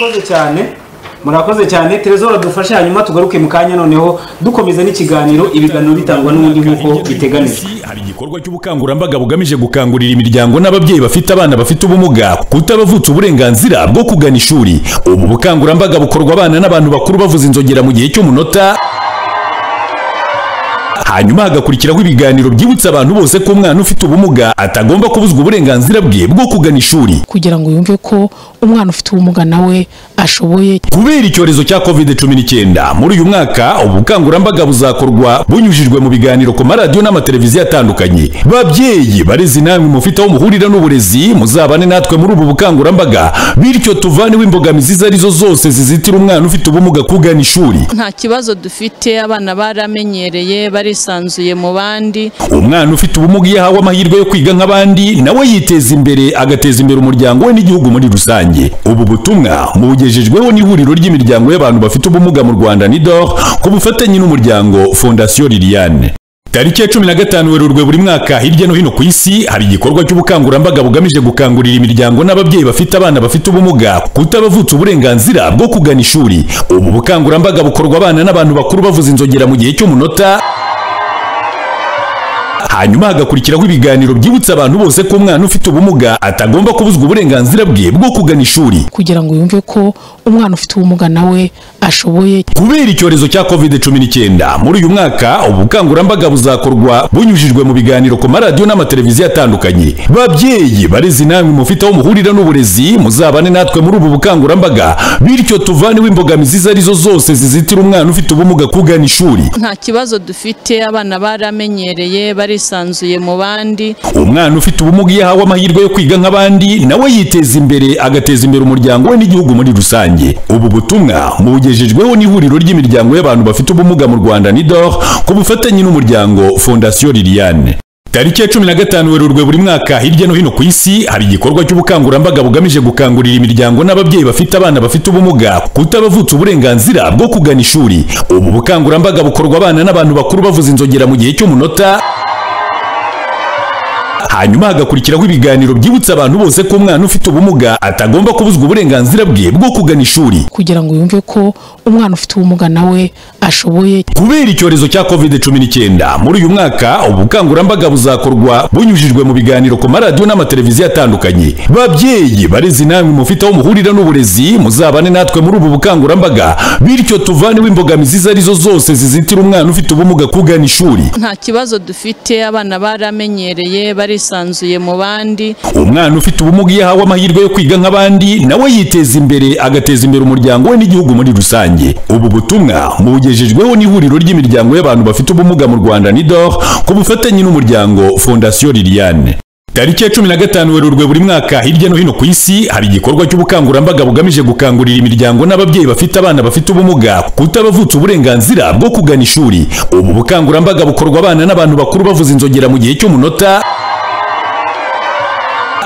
murakoze cyane murakoze cyane terezora dufashe hanyuma tugaruke mu kanya noneho dukomeza n'ikiganiro ibiganiro bitangwa n'ubundi nk'uko biteganijwe hari igikorwa cy'ubukangurambaga bugamije gukangurira imiryango n'ababyeyi bafite abana bafite ubumuga kutabavutsa uburenganzira bwo kugana ishuri ubu bukangurambaga bukorwa abana n'abantu bakuru bavuza inzogera mu gihe cy'umunota hanyuma hagakurikiraho ibiganiro byibutsa abantu bose ko umwana ufite ubumuga atagomba kubuzwa uburenganzira bwe bwo kugana ishuri kugira ngo yumve ko umwana ufite ubumuga nawe ashoboye kubera icyorezo cya covid cumi n'icyenda muri uyu mwaka ubu bukangurambaga buzakorwa bunyujijwe mu biganiro ku maradiyo n'amateleviziyo atandukanye babyeyi barezi namwe mufite aho muhurira n'uburezi muzabane natwe muri ubu bukangurambaga bityo tuvaneho imbogamizi izo arizo zose zizitira umwana ufite ubumuga kugana ishuri nta kibazo dufite abana baramenyereye barisanzuye mu bandi umwana ufite ubumuga iyo ahawe amahirwe yo kwiga nk'abandi nawe yiteza imbere agateza imbere umuryango we n'igihugu muri rusange ubu butumwa mubugejejweho n'ihuriro ry'imiryango y'abantu bafite ubumuga mu rwanda nidor ku bufatanye n'umuryango fondasiyo liliane tariki ya cumi na gatanu werurwe buri mwaka hirya no hino ku isi hari igikorwa cy'ubukangurambaga bugamije gukangurira imiryango n'ababyeyi bafite abana bafite ubumuga kutabavutsa uburenganzira bwo kugana ishuri ubu bukangurambaga bukorwa abana n'abantu bakuru bavuza inzogera mu gihe cy'umunota hanyuma hagakurikiraho ibiganiro byibutsa abantu bose ko umwana ufite ubumuga atagomba kubuzwa uburenganzira bwe bwo kugana ishuri kugira ngo yumve ko umwana ufite ubumuga nawe ashoboye kubera icyorezo cya covid cumi n'icyenda muri uyu mwaka ubu bukangurambaga buzakorwa bunyujijwe mu biganiro ku maradiyo n'amateleviziyo atandukanye babyeyi barezi namwe mufite aho muhurira n'uburezi muzabane natwe muri ubu bukangurambaga bityo tuvaneho imbogamizi izo arizo zose zizitira umwana ufite ubumuga kugana ishuri nta kibazo dufite abana baramenyereye barisanzuye mu bandi umwana ufite ubumuga iyo ahawe amahirwe yo kwiga nk'abandi nawe yiteza imbere agateza imbere umuryango we n'igihugu muri rusange ubu butumwa mubugejejweho n'ihuriro ry'imiryango y'abantu bafite ubumuga mu rwanda nidor ku bufatanye n'umuryango fondasiyo liliane tariki ya cumi na gatanu werurwe buri mwaka hirya no hino ku isi hari igikorwa cy'ubukangurambaga bugamije gukangurira imiryango n'ababyeyi bafite abana bafite ubumuga kutabavutsa uburenganzira bwo kugana ishuri ubu bukangurambaga bukorwa abana n'abantu bakuru bavuza inzogera mu gihe cy'umunota hanyuma hagakurikiraho ibiganiro byibutsa abantu bose ko umwana ufite ubumuga atagomba kubuzwa uburenganzira bwe bwo kugana ishuri kugira ngo yumve ko umwana ufite ubumuga nawe ashoboye kubera icyorezo cya covid cumi n'icyenda muri uyu mwaka ubu bukangurambaga buzakorwa bunyujijwe mu biganiro ku maradiyo n'amateleviziyo atandukanye babyeyi barezi namwe mufite aho muhurira n'uburezi muzabane natwe muri ubu bukangurambaga bityo tuvaneho imbogamizi izo arizo zose zizitira umwana ufite ubumuga kugana ishuri nta kibazo dufite abana baramenyereye barisanzuye mu bandi umwana ufite ubumuga iyo ahawe amahirwe yo kwiga nk'abandi nawe yiteza imbere agateza imbere umuryango we n'igihugu muri rusange ubu butumwa mubugejejweho n'ihuriro ry'imiryango y'abantu bafite ubumuga mu rwanda nidor ku bufatanye n'umuryango fondasiyo liliane tariki ya cumi na gatanu werurwe buri mwaka hirya no hino ku isi hari igikorwa cy'ubukangurambaga bugamije gukangurira imiryango n'ababyeyi bafite abana bafite ubumuga kutabavutsa uburenganzira bwo kugana ishuri ubu bukangurambaga bukorwa abana n'abantu bakuru bavuza inzogera mu gihe cy'umunota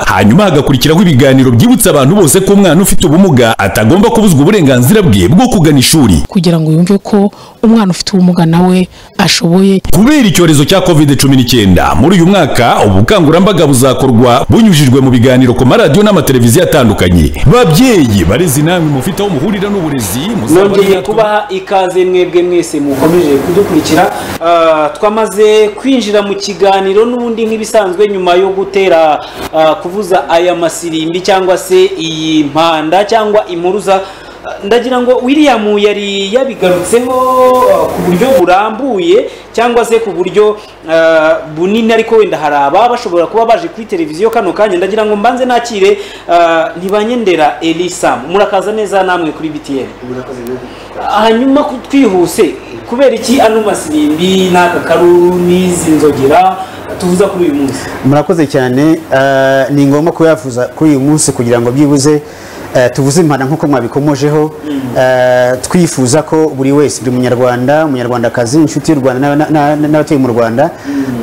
hanyuma hagakurikiraho ibiganiro byibutsa abantu bose ko umwana ufite ubumuga atagomba kubuzwa uburenganzira bwe bwo kugana ishuri kugira ngo yumve ko umwana ufite ubumuga nawe ashoboye kubera icyorezo cya covid cumi n'icyenda muri uyu mwaka ubukangurambaga buzakorwa bunyujijwe mu biganiro ku maradiyo n'amateleviziyo atandukanye babyeyi barezi namwe mufite aho muhurira n'uburezi nongeye kubaha ikaze mwebwe mwese mukomeje kudukurikira Ah, twamaze kwinjira mu kiganiro n'ubundi nk'ibisanzwe nyuma yo gutera ah, kuvuza aya masirimbi cyangwa se iyi mpanda cyangwa impuruza Ah, ndagira ngo william yari yabigarutseho ah, ku buryo burambuye cyangwa se ku buryo ah, bunini ariko wenda hari aba bashobora kuba baje kuri televiziyo kano kanya ndagira ngo mbanze nakire ah, ntibanyendera elisa murakaza neza namwe kuri btn hanyuma ku- twihuse kubera iki ano masirimbi n'aka karuru n'izi nzogera tuvuza kuri uyu munsi murakoze cyane eh, ni ngombwa kuyavuza kuri uyu munsi kugira ngo byibuze eh, tuvuze impanda nk'uko mwabikomojeho eh, twifuza ko buri wese buri munyarwanda umunyarwandakazi inshuti y'u rwanda n'a- n'a- n'a- n'abatuye mu rwanda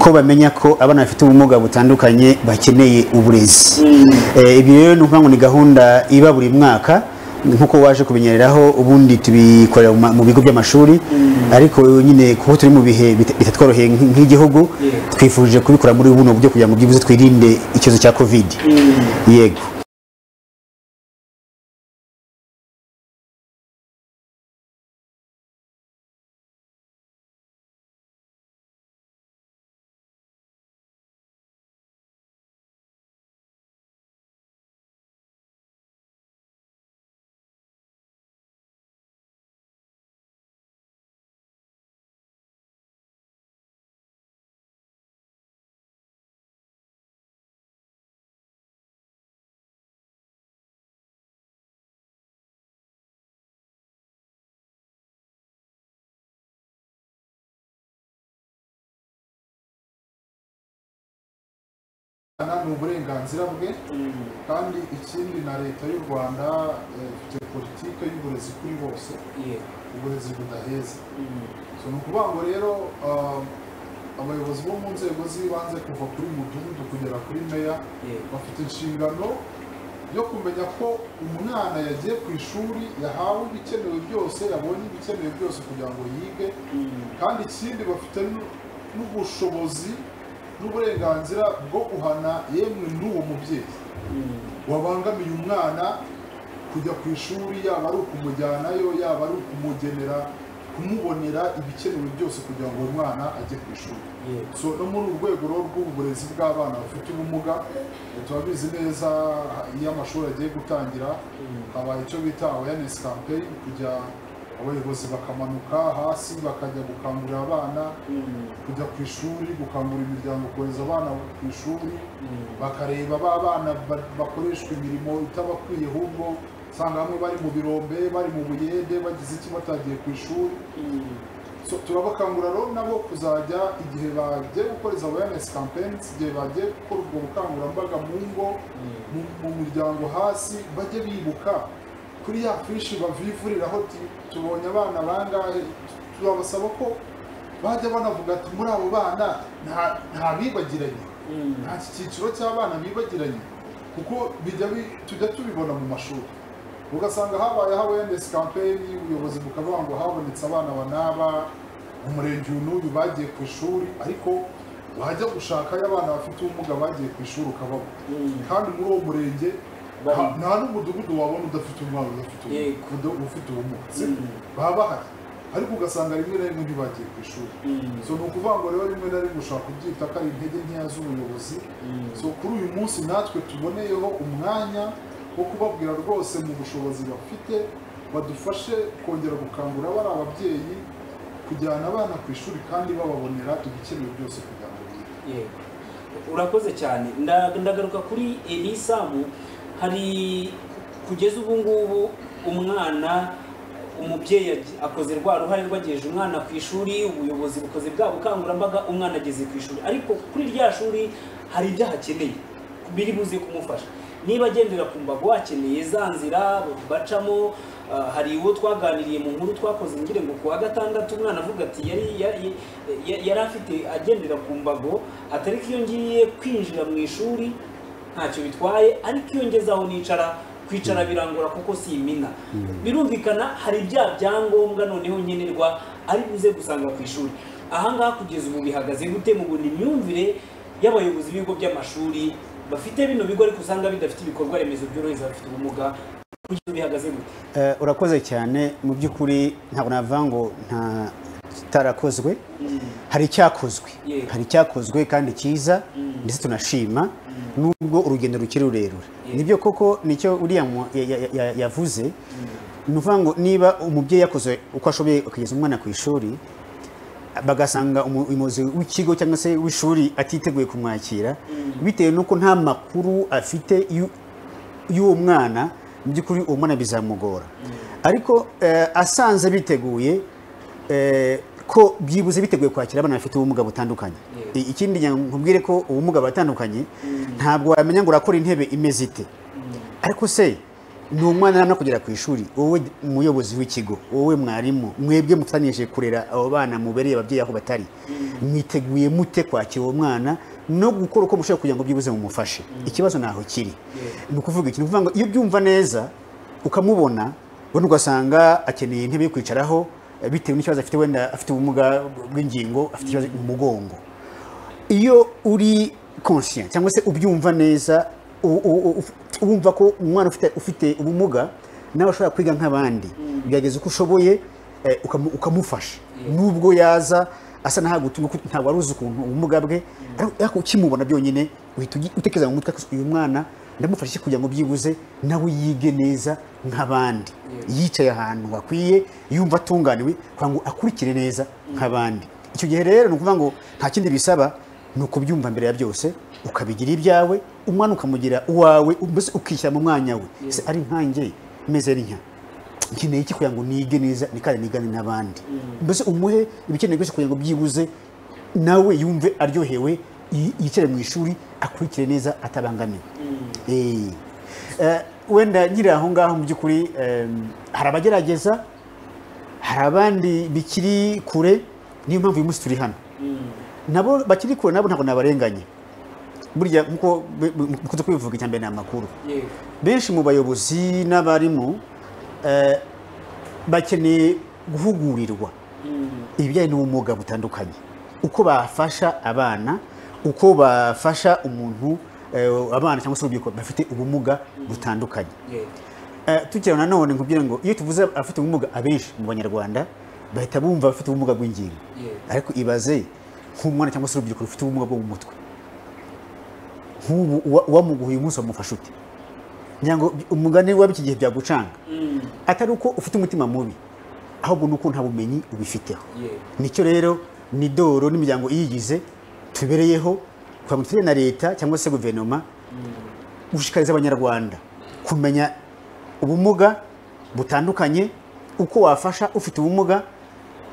ko bamenya ko abana bafite ubumuga butandukanye bakeneye uburezi Eh, ibi rero ni ukuvuga ngo ni gahunda iba buri mwaka nk'uko waje kubinyereraho ubundi tubikorera mu ma- mu bigo by'amashuri ariko nyine kuko turi mu bihe bita- bitatworoheye nk'i- nk'igihugu twifuje kubikora muri buno buryo kugira ngo byibuze twirinde ikibazo cya covid yego ni uburenganzira bwe kandi ikindi na leta y'u rwanda eh, ifite politike y'uburezi kuri bose uburezi budaheza So, ni ukuvuga ngo rero um, abayobozi bo mu nzego z'ibanze kuva kuri mudugudu kugera kuri meya bafite inshingano yo kumenya ko umwana yagiye ku ishuri yahawe ibikenewe byose yabonye ibikenewe byose kugira ngo yige kandi ikindi bafite n'u- n'ubushobozi n'uburenganzira bwo guhana yemwe n'uwo mubyeyi wabangamiye umwana kujya ku ishuri yaba ari ukumujyanayo yaba ari ukumugenera kumubonera ibikenewe byose kugira ngo uwo mwana ajye ku ishuri so no muri uru rwego rero rw'uburezi bw'abana bafite ubumuga eh, turabizi neza iyo amashuri agiye gutangira habaye icyo bita awareness campaign kujya abayobozi bakamanuka hasi bakajya gukangurira abana kujya ku ishuri gukangurira imiryango kohereza abana ku ishuri bakareba ba bana ba- bakoreshwa imirimo itabakwiye ahubwo usanga bamwe bari mu birombe bari mu buyede bagize iki batagiye ku ishuri so turabakangurira rero nabo kuzajya igihe bagiye gukora izo awareness campaigns igihe bagiye gukora ubwo bukangurambaga mu ngo mu- mu miryango hasi bajye bibuka kuri ya fishi bavivuriraho ti tubonye abana bangahe turabasaba ko bajya banavuga ati muri abo bana nta- nta bibagiranye nta cyiciro cy'abana bibagiranye kuko bijya bi- tujya tubibona mu mashuri ugasanga habayeho awareness campaign ubuyobozi bukavuga ngo habonetse abana banaba mu murenge uyu n'uyu bagiye ku ishuri ariko wajya gushakayo abana bafite ubumuga bagiye ku ishuri ukababona kandi muri uwo murenge ha- nta n'umudugudu wabona udafite umwana udafite ubumuga uda- ufite ubumuga si? baba bahari ariko ugasanga rimwe na rimwe ntibagiye ku ishuri so ni ukuvuga ngo rero rimwe na rimwe ushobora kubyita ko ari intege nkeya z'ubuyobozi so kuri uyu munsi natwe tuboneyeho umwanya wo kubabwira rwose mu bushobozi bafite badufashe kongera gukangura bari ababyeyi kujyana abana ku ishuri kandi bababonera ibikenewe byose kugira ngo bige yego urakoze cyane Nda- ndagaruka kuri elisamu hari kugeza ubu ngubu umwana umubyeyi ag- akoze rwa ruhare rwagejeje umwana ku ishuri ubuyobozi bukoze bwa bukangurambaga umwana ageze ku ishuri ariko kuri rya shuri hari ibyo ahakeneye biri buze kumufasha niba agendera ku mbago akeneye za nzira bacamo ah, hari uwo twaganiriye mu nkuru twakoze ngire ngo ku wa gatandatu umwana avuga ati yari ya- ya- ya- yari afite agendera ku mbago atari ko iyo ngiye kwinjira mu ishuri ntacyo bitwaye ariko iyo ngezeho nicara kwicara birangora kuko si imina birumvikana hari bya byangombwa noneho nkenerwa ari buze gusanga ku ishuri ahangaha kugeza ubu bihagaze gute mu bundi myumvire y'abayobozi b'ibigo by'amashuri bafite bino bigo ariko usanga bidafite ibikorwa remezo byorohereza abafite ubumuga kugeza ubu bihagaze gute Eh, urakoze cyane mu by'ukuri ntabwo navuga ngo nta kitarakozwe hari icyakozwe Yeah. hari icyakozwe kandi cyiza ndetse tunashima nubwo urugendo rukiri rurerure nibyo koko nicyo uriya mu- ya- ya- ya- yavuze ni ukuvuga ngo niba umubyeyi yakoze uko ashoboye akageza umwana ku ishuri bagasanga umu- umuyobozi w'ikigo cyangwa se w'ishuri atiteguye kumwakira bitewe n'uko nta makuru afite y'u- y'uwo mwana mu by'ukuri uwo mwana bizamugora ariko eh, asanze biteguye eh, ko byibuze biteguye kwakira abana bafite ubumuga butandukanye I- ikindi ngira ngo nkubwire ko ubumuga batandukanye ntabwo wamenya ngo urakora intebe imeze ite ariko se ni umwana namwe kugera ku ishuri wowe umuyobozi w'ikigo wowe mwarimu mwebwe mufatanyije kurera abo bana mubereye ababyeyi aho batari mwiteguye mute kwakira uwo mwana no gukora uko mushobora kugira ngo byibuze mumufashe ikibazo ntaho kiri ni ukuvuga iki ni ukuvuga ngo iyo ubyumva neza ukamubona wenda ugasanga akeneye intebe yo kwicaraho eh, bitewe n'ikibazo afite wenda afite ubumuga bw'ingingo afite ikibazo mu mugongo iyo uri conscient cyangwa se ubyumva neza u- u- u- wumva ko umwana ufite ufite ubumuga nawe ashobora kwiga nk'abandi gerageza uko ushoboye eh, ukamu- ukamufasha nubwo yaza asa n'aho ntabwo wari uzi ukuntu ubumuga bwe ariko ariko ukimubona byonyine uhita ugi- utekereza mu mutwe ko uyu mwana ndamufasha iki kugira ngo byibuze nawe yige neza nk'abandi yicaye ahantu hakwiye yumva atunganiwe kugira ngo akurikire neza nk'abandi icyo gihe rero ni ukuvuga ngo nta kindi bisaba ni ukubyumva mbere ya byose ukabigira ibyawe umwana ukamugira uwawe mbese ukishyira mu mwanya we ese ari nkange meze ari nka nkeneye iki kugira ngo nige neza nikare nigane n'abandi mbese umuhe ibikenewe byose kugira ngo byibuze nawe yumve aryohewe yi- yicare mu ishuri akurikire neza atabangamiwe Eh. Eh, wenda nyiri aho ngaho mu by'ukuri eh, hari abagerageza hari abandi bikiri kure niyo mpamvu uyu munsi turi hano nabo bakiri kure nabo ntabwo nabarenganye burya nkuko bi- bi- mukunze kubivuga icya mbere ni amakuru benshi mu bayobozi n'abarimu eh, bakeneye guhugurirwa ibijyanye n'ubumuga butandukanye uko bafasha abana uko bafasha umuntu eh, abana cyangwa se urubyiruko bafite ubumuga butandukanye Eh, tukireba nanone nkubwira ngo iyo tuvuze abafite ubumuga abenshi mu banyarwanda bahita bumva abafite ubumuga bw'ingingo ariko ibaze nk'umwana cyangwa se urubyiruko rufite ubumuga bwo mu mutwe nk'ubu uwa- uwamuguha uyu munsi wamufasha ute ngira ngo umugani waba iki gihe byagucanga atari uko ufite umutima mubi ahubwo ni uko nta bumenyi ubifiteho nicyo rero ni doro n'imiryango iyigize tubereyeho kugira ngo tujye na leta cyangwa se guverinoma gushishikariza abanyarwanda kumenya ubumuga butandukanye uko wafasha ufite ubumuga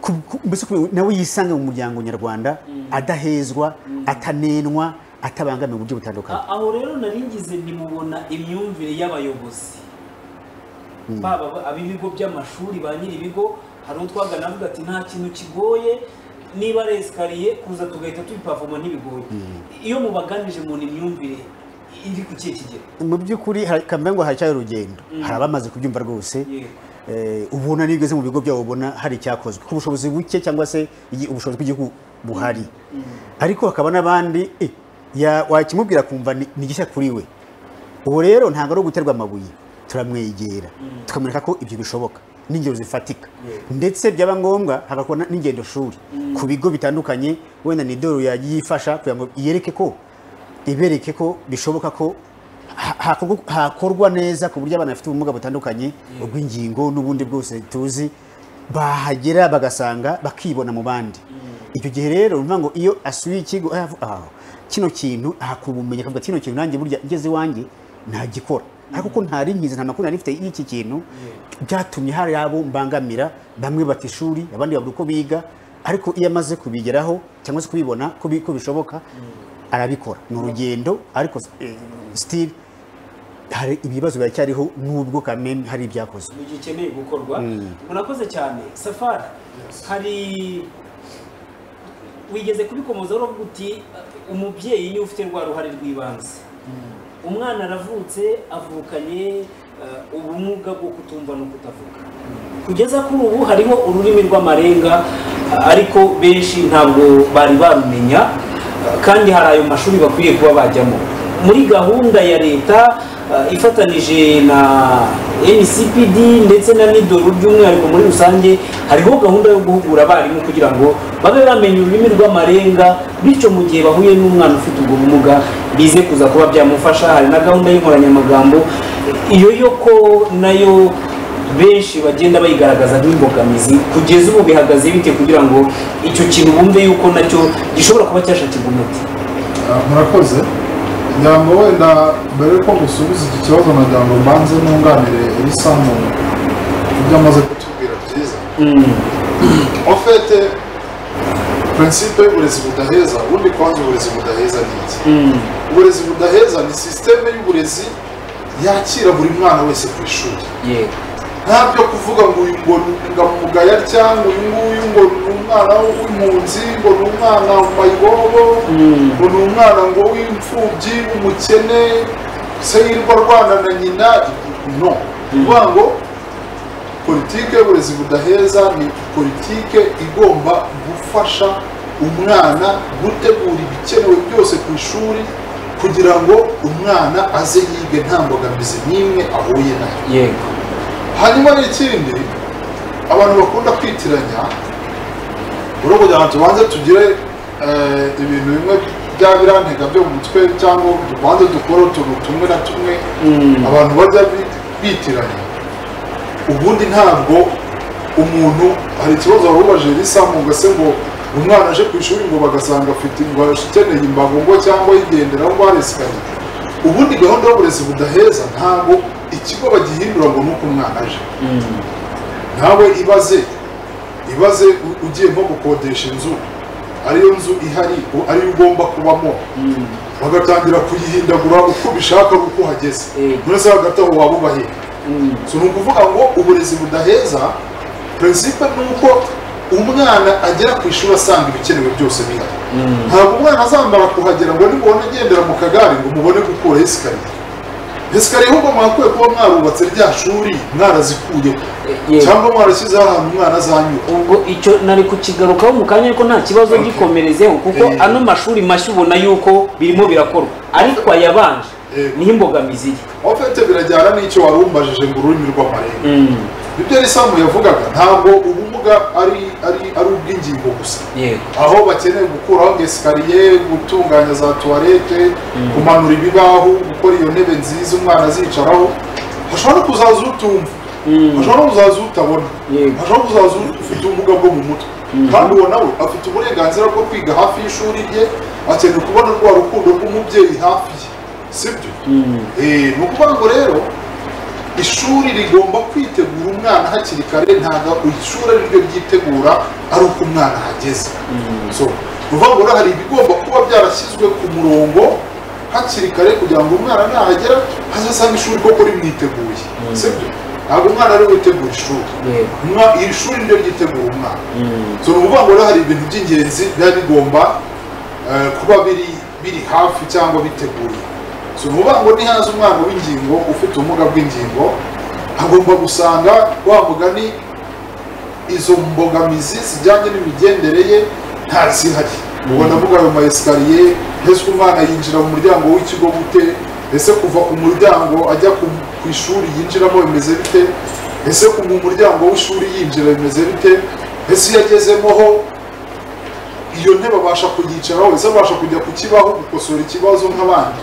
ku- ku- mbese ku- nawe yisange mu muryango nyarwanda adahezwa atanenwa atabangamiwe mu buryo butandukanye A- aho rero naringize ntimubona imyumvire y'abayobozi baba aba- ab'ibigo by'amashuri ba nyir'ibigo hari utwagana avuga ati nta kintu kigoye niba ari esikariye kuza tugahita tubipavoma ntibigoye iyo mubaganije mu imyumvire iri ku kihe kigero mu by'ukuri hari- kambe ngo haracyari urugendo hari abamaze kubyumva rwose Eh, ubona n'iyo ugeze mu bigo byabo ubona hari icyakozwe ku bushobozi buke cyangwa se igi- ubushobozi bw'igihugu buhari ariko hakaba n'abandi eh, ya- wakimubwira kumva ni ni gishya kuri we ubu rero ntabwo ari uguterwa amabuye turamwegera tukamwereka ko ibyo bishoboka n'ingero zifatika ndetse byaba ngombwa hagakorwa na- n'ingendo shuri ku bigo bitandukanye wenda ni doro yagiye ifasha kugira ngo yereke ko ibereke ko bishoboka ko ha- hakorwa- hakorwa neza ku buryo abana bafite ubumuga butandukanye ubw'ingingo n'ubundi bwose tuzi bahagera bagasanga bakibona mu bandi icyo gihe rero ni ukuvuga ngo iyo asuye ikigo ah, ah, kino kintu ahakubumenya akavuga kino kintu nanjye burya ngeze iwanjye ntagikora ariko kuko ntari nkizi nta makuru nari mfite y'iki kintu byatumye hari abo mbangamira bamwe bata ishuri abandi babura uko biga ariko iyo amaze kubigeraho cyangwa se kubibona ko bi- ko bishoboka arabikora ni urugendo ariko eh, still hari ibibazo biracyariho nubwo kameni hari ibyakozwe mu gihe ikeneye gukorwa murakoze cyane safari hari wigeze kubikomozaho uravuga uti umubyeyi niwe ufite rwa ruhare rw'ibanze umwana aravutse avukanye eh, ubumuga bwo kutumva no kutavuga kugeza kuri ubu hariho ururimi rw'amarenga eh, ariko benshi ntabwo bari barumenya eh, kandi hari ayo mashuri bakwiye kuba bajyamo muri gahunda ya leta eh, ifatanije na ncpd ndetse na nidoru by'umwihariko muri rusange hariho gahunda yo guhugura abarimu kugira ngo babe bamenya ururimi rw'amarenga bityo mu gihe bahuye n'umwana ufite ubwo bumuga bize kuza kuba byamufasha hari na gahunda y'inkoranyamagambo iyo yo ko nayo benshi bagenda bayigaragaza nk'imbogamizi kugeza ubu bihagaze bite kugira ngo icyo kintu bumve yuko nacyo gishobora kuba cyashakirwa umuti Ah, murakoze nyango wenda mbere yuko gusubiza iki kibazo na nyango mbanze nunganire elisa mu ibyo amaze kutubwira byiza ofete prinsipe y'uburezi budaheza ubundi kwanza uburezi budaheza ni iki uburezi budaheza ni sisiteme y'uburezi yakira buri mwana wese ku ishuri yego ntabyo kuvuga ngo uyu ngo ngo mugaya cyangwa uyu nguyu ngo ni umwana w'impunzi ngo ni umwana mayibobo ngo ni umwana ngo w'imfubyi w'umukene se yirirwa arwana na nyina no kuvuga ngo politike y'uburezi budaheza ni politike igomba gufasha umwana gutegura ibikenewe byose ku ishuri kugira ngo umwana aze yige nta mbogamizi n'imwe ahuye nayo yego hanyuma n'ikindi abantu bakunda kwitiranya buri kugira ngo tubanze tugire eh, ibintu bimwe bya birantega byo mu mutwe cyangwa tubanze dukore utuntu tumwe na tumwe abantu bajya bi- bitiranya ubundi ntabwo umuntu hari ikibazo warubaje risamu ugase ngo umwana aje ku ishuri ngo bagasanga afite ngo akeneye imbago ngo cyangwa yigenderaho ngo aresikaye ubundi gahunda y'uburezi budaheza ntabwo ikigo bagihindura ngo ni uko umwana aje nawe ibaze ibaze u- ugiye nko gukodesha inzu ariyo nzu ihari u- ariyo ugomba kubamo bagatangira kuyihindagura uko ubishaka ari uko uhageze none se hagati aho waba ubahiye so ni ukuvuga ngo uburezi budaheza prinsipe ni uko umwana agera ku ishuri asanga ibikenewe byose bihari ntabwo umwana azambara kuhagera ngo nimubona agendera mu kagare ngo mubone gukuraho esikariye esikariye ahubwo mwakwiye kuba mwarubatse rya shuri mwarazikuyeho yego. cyangwa mwarashyizeho ahantu umwana azanyura ubwo icyo nari kukigarukaho mu kanya ariko nta kibazo gikomerezeho kuko Eh. ano mashuri mashya ubona yuko birimo birakorwa ariko ayabanje Eh. niho imbogamizi ye ofete birajyana n'icyo wari umbajije ngo ururimi rw'amarenga ibyo risamu yavugaga ntabwo ubumuga ari ari ari ubw'ingingo gusa yego aho bakeneye gukuraho nka esikariye gutunganya za tuwarete kumanura ibibaho gukora iyo ntebe nziza umwana azicaraho hashobora no kuzaza utumva hashobora no kuzaza utabona Yego. hashobora kuzaza ufite ubumuga bwo mu mutwe kandi uwo nawe afite uburenganzira bwo kwiga hafi y'ishuri rye akeneye kubona rwa rukundo rw'umubyeyi hafi ye sibyo Eh, ni ukuvuga ngo rero ishuri rigomba kwitegura umwana hakiri kare ntabwo ishuri ari ryo ryitegura ari uko umwana ahageze so ni ukuvuga ngo rero hari ibigomba kuba byarashyizwe ku murongo hakiri kare kugira ngo umwana nahagera azasanga ishuri koko rimwiteguye sibyo ntabwo umwana ari we utegura ishuri yego Umwa- iri shuri niryo ryitegura umwana so ni ukuvuga ngo rero hari ibintu by'ingenzi biba bigomba eh, kuba biri biri hafi cyangwa biteguye so ni ukuvuga ngo nihaza umwana w'ingingo ufite ubumuga bw'ingingo agomba gusanga wa mugani izo mbogamizi zijyanye n'imigendere ye ntazihari ubwo ndavuga ayo maesikariye mbese umwana yinjira mu muryango w'ikigo gute ese kuva ku muryango ajya ku ku ishuri yinjiramo bimeze bite ese ku mu muryango w'ishuri yinjira bimeze bite ese iyo agezemo ho iyo ntebe abasha kuyicaraho ese abasha kujya ku kibaho gukosora ikibazo nk'abandi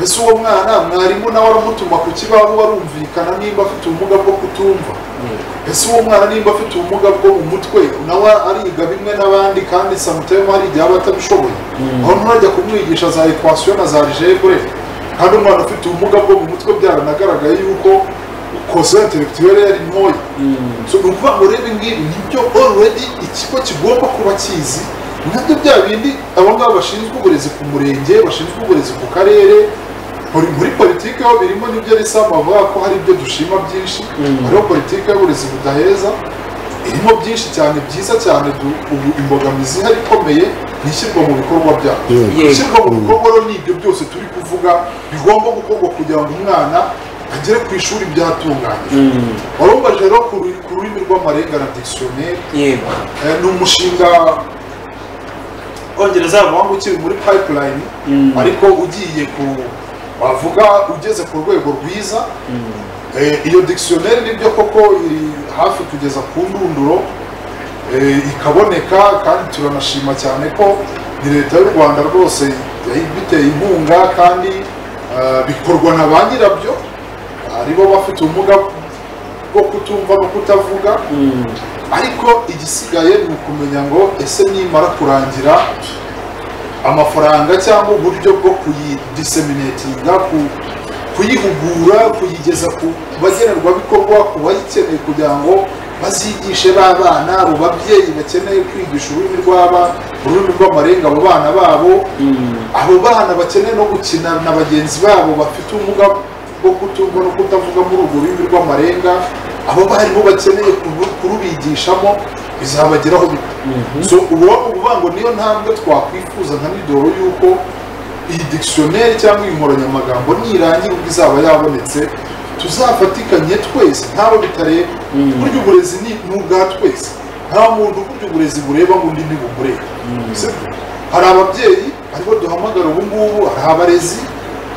ese uwo mwana mwarimu nawe aramutuma ku kibaho arumvikana nimba afite ubumuga bwo kutumva ese uwo mwana nimba afite ubumuga bwo mu mutwe nawe ariga bimwe n'abandi kandi samutemu hari igihe aba atabishoboye aho nturajya kumwigisha za ekwasiyo na za jebure kandi umwana ufite ubumuga bwo mu mutwe byaranagaragaye yuko kose intellectuelle yari ntoya so ni ukuvuga ngo rero ngibi nibyo already ikigo kigomba kuba kizi nabyo bya bindi abo ngabo bashinzwe uburezi ku murenge bashinzwe uburezi ku karere muri muri politiki aho birimo nibyo risama bavuga ko hari ibyo dushima byinshi hariho politiki y'uburezi budaheza irimo byinshi cyane byiza cyane du- ubu imbogamizi ihari ikomeye ni ishyirwa mu bikorwa byayo Yego. ishyirwa mu bikorwa rero ni ibyo byose turi kuvuga bigomba gukorwa kugira ngo umwana agere ku ishuri byatunganyijwe warumbaje rero ku ru- ku rurimi rw'amarenga na dictionnaire yego Eh, ni umushinga ongereza bavuga ngo ukiri muri pipeline ariko ugiye ku wavuga ugeze ku rwego rwiza Eh, iyo dictionnaire nibyo koko iri hafi kugeza ku ndunduro eh, ikaboneka kandi turanashima cyane ko ni leta y'u rwanda rwose yabiteye inkunga kandi eh, bikorwa na ba nyirabyo ari bo bafite ubumuga bwo kutumva no kutavuga ariko igisigaye ni ukumenya ngo ese nimara kurangira amafaranga cyangwa uburyo bwo kuyidiseminatinga ku- kuyihugura kuyigeza ku bagenerwabikorwa ku bayikeneye kugira ngo bazigishe b'abana abo babyeyi bakeneye kwigisha ururimi rw'aba ururimi rw'amarenga abo bana babo abo bana bakeneye no gukina na bagenzi babo bafite ubumuga bwo kutumva no kutavuga muri urwo rurimi rw'amarenga abo barimu bakeneye kuru- kurubigishamo bizabageraho bite so ubu uvuga ngo niyo ntambwe twakwifuza nka nidoro y'uko iyi dictionnaire cyangwa iyi nkoranyamagambo nirangira ubwo izaba yabonetse tuzafatikanye twese ntabo bitareba burya uburezi ni ni ubwa twese nta muntu burya uburezi bureba ngo undi ntibumureba sibyo hari ababyeyi aribo duhamagara ubu ngubu hari abarezi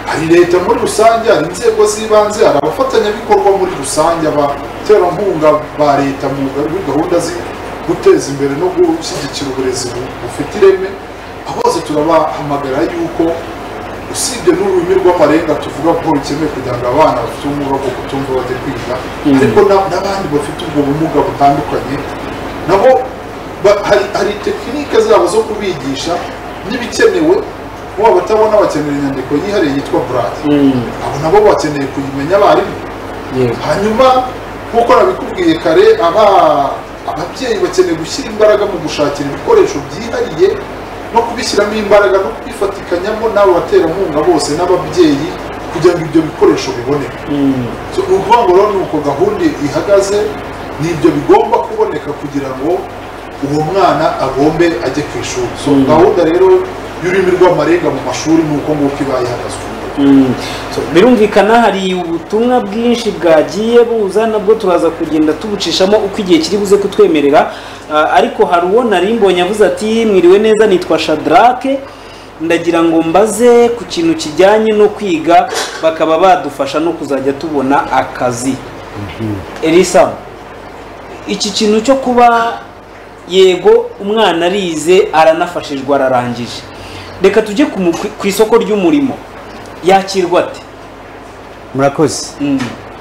hari leta muri rusange hari inzego z'ibanze hari abafatanyabikorwa muri rusange abaterankunga ba leta mu muri gahunda zo guteza imbere no gushyigikira uburezi bu- bufite ireme bose turabahamagara yuko usibye n'ururimi rw'amarenga tuvuga ko rukeneye kugira ngo abana bafite ubumuga bwo kutumva bajye kwiga ariko na- n'abandi bafite ubwo bumuga butandukanye nabo ba- hari, hari tekinike zabo zo kubigisha n'ibikenewe kuba abatabona bakenera inyandiko yihariye yitwa burati abo nabo bakeneye kuyimenya abarimu hanyuma nk'uko nabikubwiye kare aba ababyeyi bakeneye gushyira imbaraga mu gushakira ibikoresho byihariye no kubishyiramo imbaraga no kubifatikanyamo n'abo baterankunga bose n'ababyeyi kugira ngo ibyo bikoresho biboneke So, ni ukuvuga ngo rero ni uko gahunda ihagaze ni ibyo bigomba kuboneka kugira ngo uwo mwana agombe ajye ku ishuri so gahunda rero y'ururimi rw'amarenga mu mashuri ni uko nguko iba ihagaze Mm. So, birumvikana hari ubutumwa bwinshi bwagiye buza nabwo turaza kugenda tubucishamo uko igihe kiri buze kutwemerera Ah, ariko hari uwo nari mbonye avuze ati mwiriwe neza nitwa shadrake ndagira ngo mbaze ku kintu kijyanye no kwiga bakaba badufasha no kuzajya tubona akazi elisa iki kintu cyo kuba yego umwana arize aranafashijwe ararangije reka tujye ku mu- ku isoko ry'umurimo yakirwa ate murakoze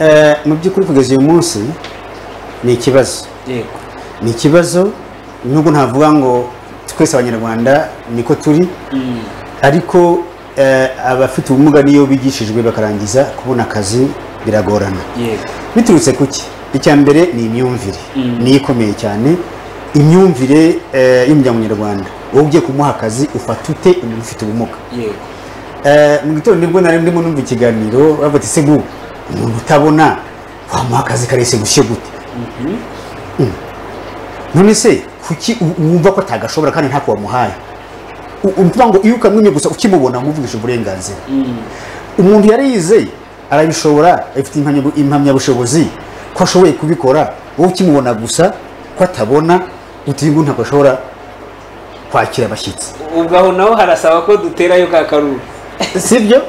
Eh, mu by'ukuri kugeza uyu munsi ni ikibazo yego ni ikibazo nubwo ntavuga ngo twese abanyarwanda niko turi ariko eh, abafite ubumuga n'iyo bigishijwe bakarangiza kubona akazi biragorana yego biturutse ku ki icya mbere ni imyumvire Mm. niyo ikomeye cyane imyumvire eh, y'umuryango nyarwanda wowe ugiye kumuha akazi ufata ute umuntu ufite ubumuga yego Eh, mu gitondo nibwo nari ndimo numva ikiganiro bavuga ati segu umuntu utabona wamuha akazi karese gushye gute Mm. none se kuki u- wumva ko atagashobora kandi ntako wamuhaye U- umva ngo iyo ukamwimye gusa ukimubona umuvugisha uburenganzira umuntu yarize arabishobora afite impamya- impamyabushobozi ko ashoboye kubikora wowe ukimubona gusa ko atabona utiye ngo ntabwo ashobora kwakira abashyitsi ubwo aho naho harasaba ko duterayo ka karuru sibyo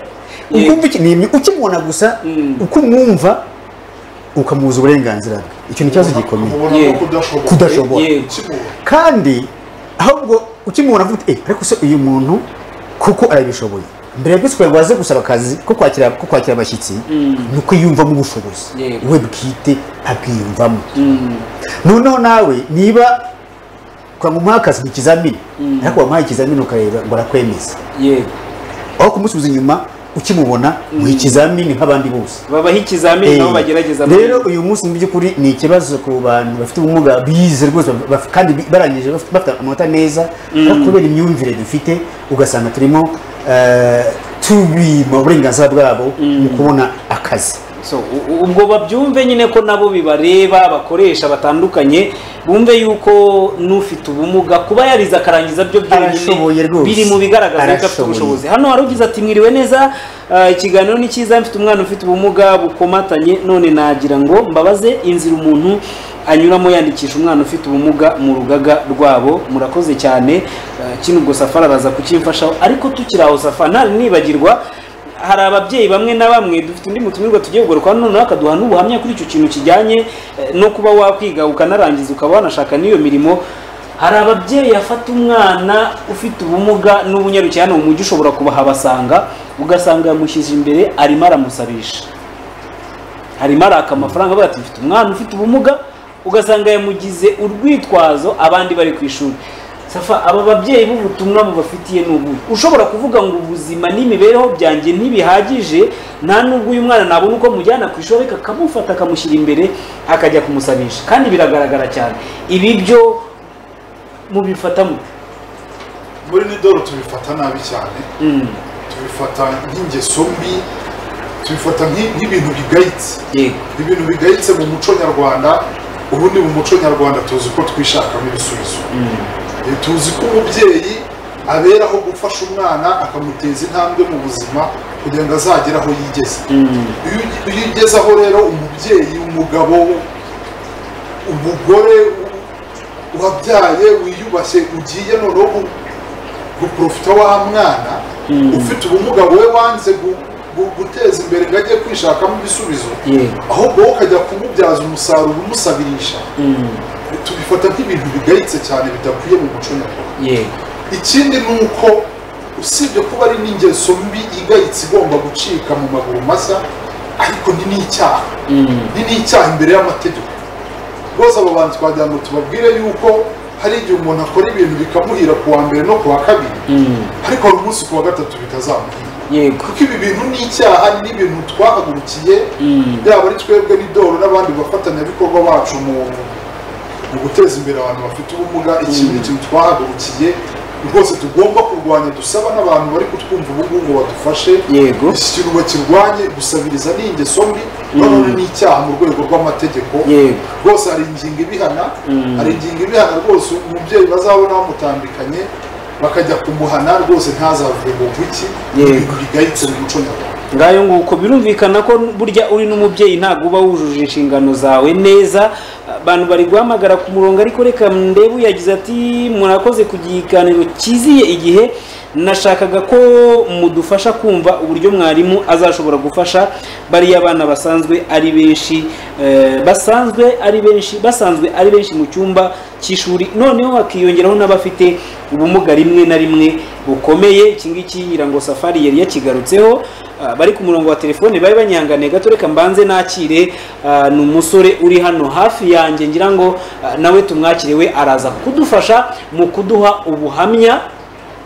ukumva iki ni imyu- ukimubona gusa uko umwumva ukamubuza uburenganzira bwe icyo ni ikibazo gikomeye ubona ko kudashobora Kudashobora. Yego. kandi ahubwo ukimubona avuga uti, eh ariko se uyu muntu kuko arabishoboye mbere yo gusa ngo aze gusaba akazi ko kwakira ko kwakira abashyitsi ni uko yiyumvamo ubushobozi Yego. we bwite abwiyumvamo Mm. noneho nawe niba kwa ngo umuhe akazi mu ikizamini ariko wamuhaye ikizamini ukareba ngo arakwemeza yego aho kumusubiza inyuma ukimubona mu ikizamini nk'abandi bose babaho ikizamini nabo Eh, bagerageza rero uyu munsi mu by'ukuri ni ikibazo ku bantu bafite ubumuga bize rwose baf- kandi bi- barangije bafite bafite amanota neza ariko kubera imyumvire dufite ugasanga turimo eh, tubima uburenganzira bwabo mu kubona akazi So, u- u- ubwo babyumve nyine ko nabo bibareba abakoresha batandukanye bumve yuko n'ufite ubumuga kuba yarize akarangiza byo Arashoboye byonyine rwose. biri mu bigaragaza yuko afite Arashoboye. ubushobozi hano hari ugize ati mwiriwe neza ah, ikiganiro ni cyiza mfite umwana ufite ubumuga bukomatanye none nagira ngo mbabaze inzira umuntu anyuramo yandikisha umwana ufite ubumuga mu rugaga rwabo murakoze cyane Ah, kino ubwo safari araza kucyimfashaho ariko tukiri aho safari ntari nibagirwa hari ababyeyi bamwe na bamwe dufite undi mutumirwa tugiye kugarukaho noneho akaduha n'ubuhamya kuri icyo kintu kijyanye eh, no kuba wakwiga ukanarangiza ukaba wanashaka n'iyo mirimo hari ababyeyi afata umwana ufite ubumuga n'ubunyarukiye hano mu mujyi ushobora kubahabasanga ugasanga yamushyize imbere arimo aramusabisha harimo araka amafaranga avuga ati mfite umwana ufite ubumuga ugasanga yamugize urwitwazo abandi bari ku ishuri safa aba babyeyi b'ubutumwa bubafitiye ni ubuhe ushobora kuvuga ngo ubuzima n'imibereho byanjye ntibihagije nta nubwo uyu mwana nabona uko mujyana ku ishuri ariko akamufata akamushyira imbere akajya kumusabisha kandi biragaragara cyane ibi byo mubifata mute muri nidoro tubifata nabi cyane tubifata nk'ingeso mbi tubifata nk'i- nk'ibintu bigayitse ibintu bigayitse mu muco nyarwanda ubundi mu muco nyarwanda tuzi ko twishakamo ibisubizo Eh, tuzi ko umubyeyi aberaho gufasha umwana akamuteza intambwe mu buzima kugira ngo azagere aho yigeze iyo ugi- iyo ugeze aho rero umubyeyi umugabo umugore u- wabyaye wiyubashye ugiye noneho gu- guprofita wa mwana ufite ubumuga wowe wanze gu- gu- guteza imbere ngo ajye kwishakamo ibisubizo ahubwo wowe ukajya kumubyaza umusaruro umusabirisha tubifata nk'ibintu bigayitse cyane bidakwiye mu muco nyarwanda yego ikindi ni uko usibye kuba ari n'ingeso mbi igayitse igomba gucika mu maguru masa ariko ni n'icyaha ni n'icyaha imbere y'amategeko rwose abo bantu twagira ngo tubabwire yuko hari igihe umuntu akora ibintu bikamuhira ku wa mbere no ku wa kabiri ariko hari umunsi ku wa gatatu bitazamuhira yego kuko ibi bintu ni icyaha ni ibintu twahagurukiye yaba ari twebwe n'idoro n'abandi bafatanyabikorwa bacu mu mu guteza imbere abantu bafite ubumuga iki ni ikintu twahagurukiye rwose tugomba kurwanya dusaba n'abantu bari kutwumva ubu ngubu ngo badufashe yego iki kintu bakirwanye gusabiriza ni ingeso mbi none ni icyaha mu rwego rw'amategeko yego rwose hari ingingo ibihana hari ingingo ibihana rwose umubyeyi bazabona bamutandukanye bakajya kumuhana rwose ntazavuge ngo iki Yego. bigayitse mu muco nyarwanda ngayo nguko birumvikana ko burya uri n'umubyeyi ntabwo uba wujuje inshingano zawe neza abantu bari guhamagara ku murongo ariko reka ndebu yagize ati murakoze ku kiganiro cyiziye igihe nashakaga ko mudufasha kumva uburyo mwarimu azashobora gufasha bariya abana basanzwe ari benshi eh, basanzwe ari benshi basanzwe ari benshi mu cyumba cy'ishuri noneho hakiyongeraho n'abafite ubumuga rimwe na rimwe bukomeye iki ngiki ngo safari yari yakigarutseho Ah, bari ku murongo wa telefone bari banyanganiye gato reka mbanze nakire ah, ni umusore uri hano hafi yanjye ngira ngo ah, nawe tumwakire we araza kudufasha mu kuduha ubuhamya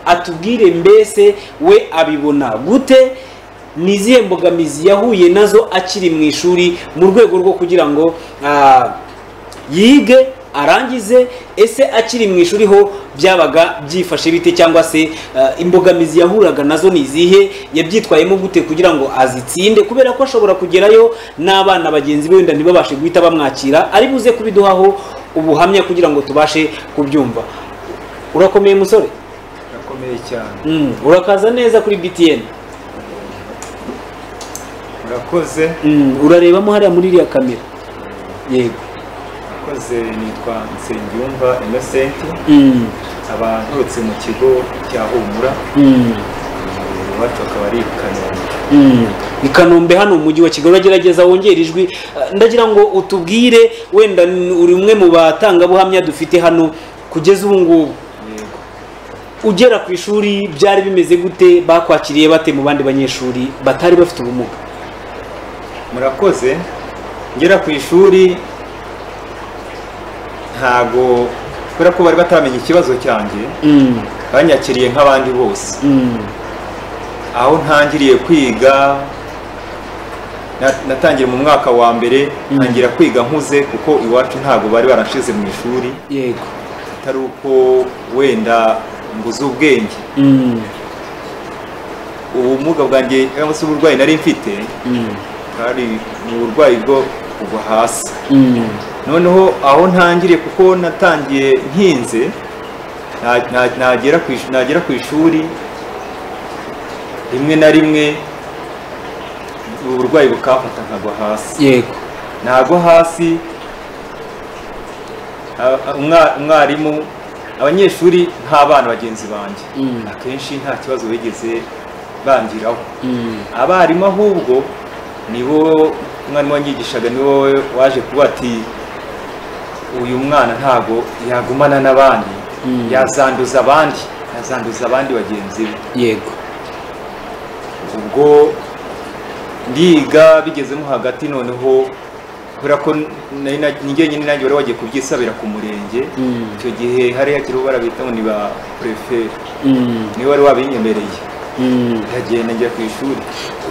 atubwire mbese we abibona gute ni izihe mbogamizi yahuye nazo akiri mu ishuri mu rwego rwo kugira ngo ah, yige arangize ese akiri mu ishuri ho byabaga byifashe bite cyangwa se eh, imbogamizi yahuraga nazo ni izihe yabyitwayemo gute kugira ngo azitsinde kubera ko ashobora kugerayo n'abana bagenzi be wenda ntibabashe guhita bamwakira ari buze kubiduhaho ubuhamya kugira ngo tubashe kubyumva urakomeye musore gakomeye cyane Mm, urakaza neza kuri btn urakoze Mm, urarebamo hariya muri iriya kamera yego urakoze nitwa nsengiyumva innocent Mm, aba nturutse mu kigo cya humura mm, iwacu akaba ari i kanombe mm. i kanombe hano mu mujyi wa kigali uragerageza wongera ijwi Eh, ndagira ngo utubwire wenda n- uri umwe mu batangabuhamya dufite hano kugeza ubu ngubu ugera ku ishuri byari bimeze gute bakwakiriye bate mu bandi banyeshuri batari bafite ubumuga murakoze ngera ku ishuri ntago kubera ko bari batamenya ikibazo cyanjye Mm, banyakiriye nk'abandi bose mm, aho ntangiriye kwiga na- natangiye mu mwaka wa mbere ntangira kwiga nkuze kuko iwacu ntabwo bari barashize mu ishuri yego atari uko wenda mbuze ubwenge mm, ubumuga bwanjye cyangwa se uburwayi nari mfite mm. hari ni uburwayi bwo kuva hasi noneho aho ntangiriye kuko natangiye nkinze na- na- nagera ku ish- nagera ku ishuri rimwe na rimwe uburwayi bukamfata nkagwa hasi yego nagwa hasi a- a- umwa- umwarimu abanyeshuri nk'abana bagenzi banjye akenshi nta kibazo bigeze bangiraho abarimu ahubwo nibo umwarimu wanyigishaga nibo waje kuba ati uyu mwana ntago yagumana n'abandi yazanduza abandi yazanduza abandi bagenzi be yego ubwo ndiga bigezemo hagati noneho kubera ko nari na- ni jyenyine nanjye wari wagiye kubyisabira ku murenge icyo gihe hari hakiriho barabita ngo ni ba prefe niwe wari wabinyemereye ndagenda njya ku ishuri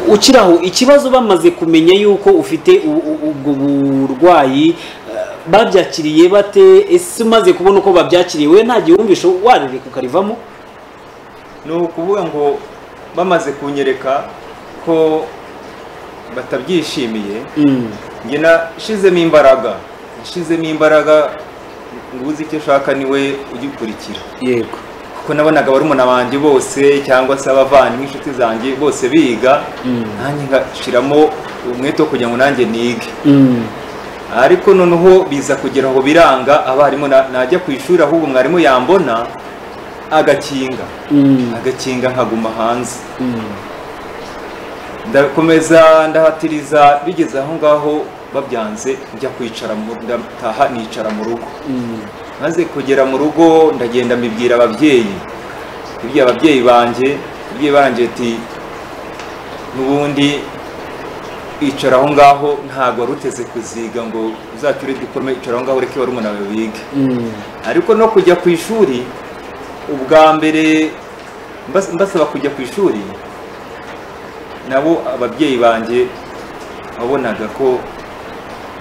ukiri aho ikibazo bamaze kumenya yuko ufite u- u- ubwo burwayi eh, babyakiriye bate ese umaze kubona uko babyakiriye we nta gihumvisho warereka ukarivamo ni ukuvuga ngo bamaze kunyereka ko batabyishimiye njye nashizemo imbaraga nashizemo imbaraga ngo uzi icyo ushaka niwe ugikurikira yego kuko nabonaga barumuna banjye bose cyangwa se abavandimwe inshuti zanjye bose biga nanjye ngashiramo umwete wo kugira ngo nanjye nige ariko noneho biza kugira ngo biranga abarimu na- najya ku ishuri ahubwo mwarimu yambona agakinga agakinga nkaguma hanze ndakomeza ndahatiriza bigeze aho ngaho babyanze njya kwicara mu- ndataha nicara mu rugo maze kugera mu rugo ndagenda mbibwira ababyeyi mbibwira ababyeyi banjye ababyeyi banjye ati n'ubundi icara aho ngaho ntabwo wari uteze kuziga ngo uzacure dipolome icara aho ngaho ureke barumuna bawe bige ariko no kujya ku ishuri ubwa mbere mbas- mbasaba kujya ku ishuri nabo ababyeyi banjye wabonaga ko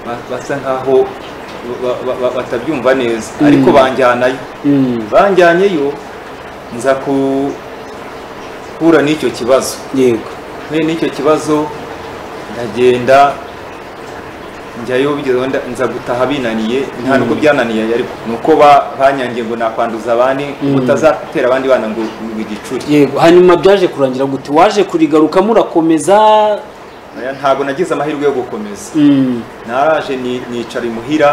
ba- basa nkaho ba- ba- ba- batabyumva neza Mm. ariko banjyanayo banjyanyeyo nza guhura n'icyo kibazo yego mpuye n'icyo kibazo ndagenda njyayo bigezeho nda- nza gutaha binaniye nta nuko Mm. byananiye ariko nuko ba- banyangiye ngo nakwanduza abandi Mm. utazatera abandi bana ngo ngo igicuri yego hanyuma byaje kurangira gute waje kurigarukamo urakomeza Oya, ntabwo nagize amahirwe yo gukomeza Mm. naraje ni- nicara imuhira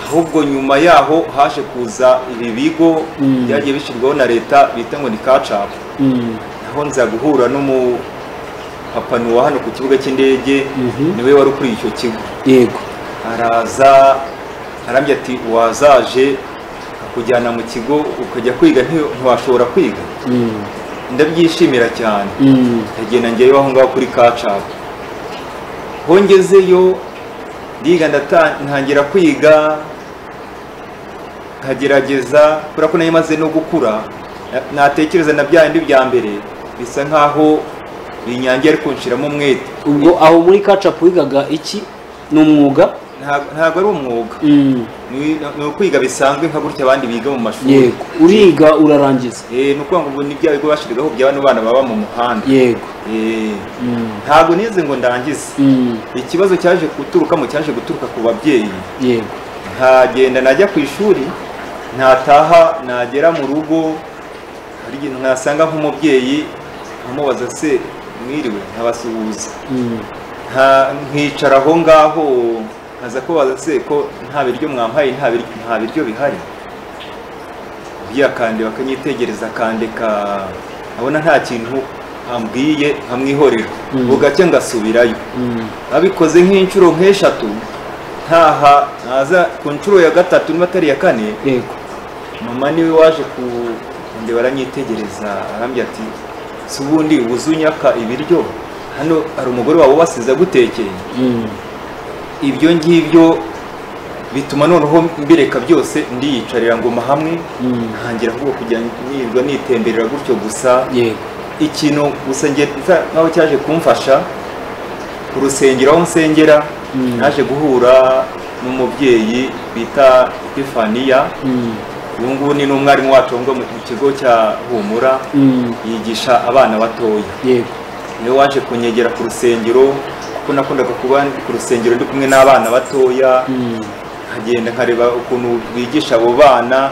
ahubwo nyuma yaho haje kuza ibi bigo Mm. byagiye bishyirwaho na leta bita ngo ni kacapu Mm. naho nza guhura n'umupapa nuwa hano ku kibuga cy'indege niwe wari ukuriye icyo kigo yego araza arambye ati wazaje akujyana mu kigo ukajya kwiga nti- ntiwashobora kwiga Mm. ndabyishimira cyane Mm. ndagenda njyayo aho ngaho kuri kacapu hongezeyo ndiga ndata- ntangira kwiga nkagerageza kubera ko nayimaze no gukura na- natekereza na bya bindi bya mbere bisa nkaho binyangiye ariko nshiramo umwete ubwo aho muri kacapu wigaga iki ni umwuga ntabwo ari umwuga ni ni ukwiga bisanzwe nka gutya abandi biga mu mashuri yego uriga urarangiza Eh, ni ukuvuga ngo ubu ni bya bigo bashyiragaho bya bano bana baba mu muhanda yego Eh, ntabwo nize ngo ndangize ikibazo cyaje guturukamo cyaje guturuka ku babyeyi yego nkagenda najya ku ishuri nataha nagera mu rugo hari igihe nasanga nk'umubyeyi nkamubaza se mwiriwe nkabasuhuza nta- nkicara aho ngaho nkaza kubaza se ko nta biryo mwampaye nta biryo- nta biryo bihari ubwiye akandeba akanyitegereza akandeka abona nta kintu ambwiye nkamwihorera Mm. ubwo gake ngasubirayo abikoze nk'inshuro nk'eshatu ntaha naza ku nshuro ya gatatu niba atari iya kane yego mama niwe waje ku ndeba aranyitegereza arambwira ati si ubundi ubuze unyaka ibiryo hano hari umugore wawe ubasize agutekeye ibyo ngibyo bituma noneho mbireka byose ndiyicarira ngoma hamwe ntangira ahubwo kujya nirwa nitemberera gutyo gusa ikintu gusa nge nsa- nkaho cyaje kumfasha ku rusengero aho nsengera naje guhura n'umubyeyi bita epifaniya ubu ngubu ni n'umwarimu wacu ngo mu kigo cya humura yigisha abana batoya yego niwe waje kunyegera ku rusengero kuko nakundaga kuba ndi ku rusengero ndi kumwe n'abana batoya nkagenda nkareba ukuntu bigisha abo bana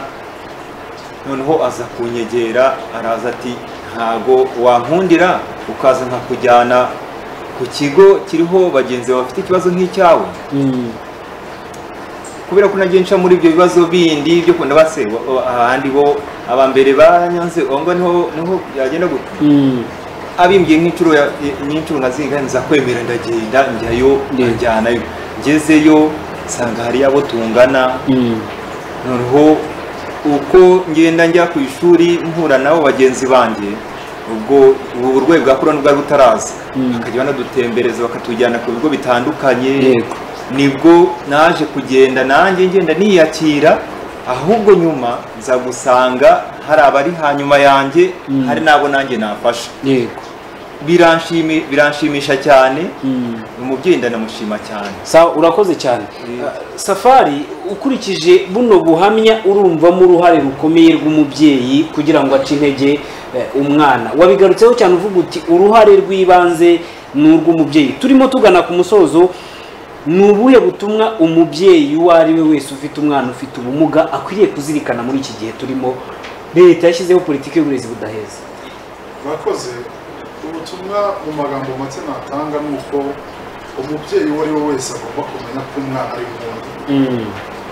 noneho aza kunyegera araza ati ntago wankundira ukaza nkakujyana ku kigo kiriho bagenzi bawe bafite ikibazo nk'icyawe kubera ko nagiye nca muri ibyo bibazo bindi byo kubona base ahandi bo aba mbere banyanze aho ngaho niho niho byagenda gutya abimbwiye nk'inshuro ya- nk'inshuro nka ziga nza kwemera ndagenda njyayo njyanayo ngezeyo nsanga hari abo tungana noneho uko ngenda njya ku ishuri mpura nabo bagenzi banjye ubwo ubu burwayi bwa korona bwari butaraza bakajya banadutembereza bakatujyana ku bigo bitandukanye Yego. nibwo naje kugenda nanjye ngenda niyakira ahubwo nyuma nza gusanga hari abari hanyuma yanjye hari n'abo nanjye nafasha biranshimi- biranshimisha cyane umubyeyi ndanamushima cyane sawa urakoze cyane Uh, safari ukurikije buno buhamya urumvamo uruhare rukomeye rw'umubyeyi kugira ngo ace intege eh, umwana wabigarutseho cyane uvuga uti uruhare rw'ibanze ni urw'umubyeyi turimo tugana ku musozo ni ubuhe butumwa umubyeyi uwo ari we wese ufite umwana ufite ubumuga akwiriye kuzirikana muri iki gihe turimo leta yashyizeho politiki y'uburezi budaheza mwakoze ubutumwa mu magambo make natanga ni uko umubyeyi uwo ari we wese agomba kumenya ko umwana ari nk'undi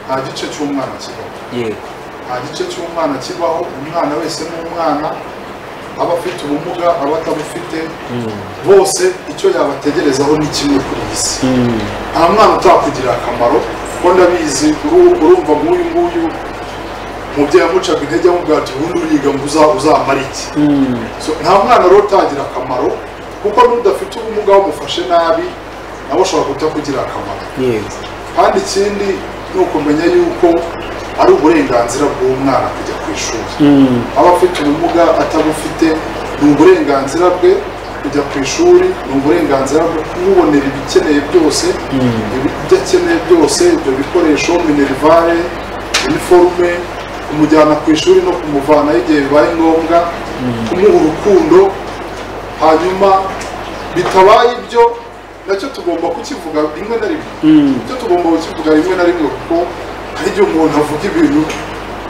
nta gice cy'umwana kibaho yego nta gice cy'umwana kibaho umwana wese ni umwana aba afite ubumuga aba atabufite bose icyo yabategerezaho ni kimwe kuri iyi si nta mwana utakugirira akamaro kuko ndabizi uru- urumva nk'uyu nguyu umubyeyi amucaga intege amubwira ati ubundi uriga ngo uza- uzamara iki So, nta mwana rero utagira akamaro kuko n'udafite ubumuga wamufashe nabi nawe ashobora kutakugirira akamaro yego kandi ikindi ni ukumenya yuko ari uburenganzira bw'umwana kujya ku ishuri aba afite ubumuga atabufite ni uburenganzira bwe kujya ku ishuri ni uburenganzira bwe kumubonera ibikeneye byose ibyo akeneye byose ibyo bikoresho minerivare iniforume kumujyana ku ishuri no kumuvanaho igihe bibaye ngombwa kumuha urukundo hanyuma bitabaye ibyo nacyo tugomba kukivuga rimwe na rimwe icyo tugomba kukivuga rimwe na rimwe kuko hari igihe umuntu avuga ibintu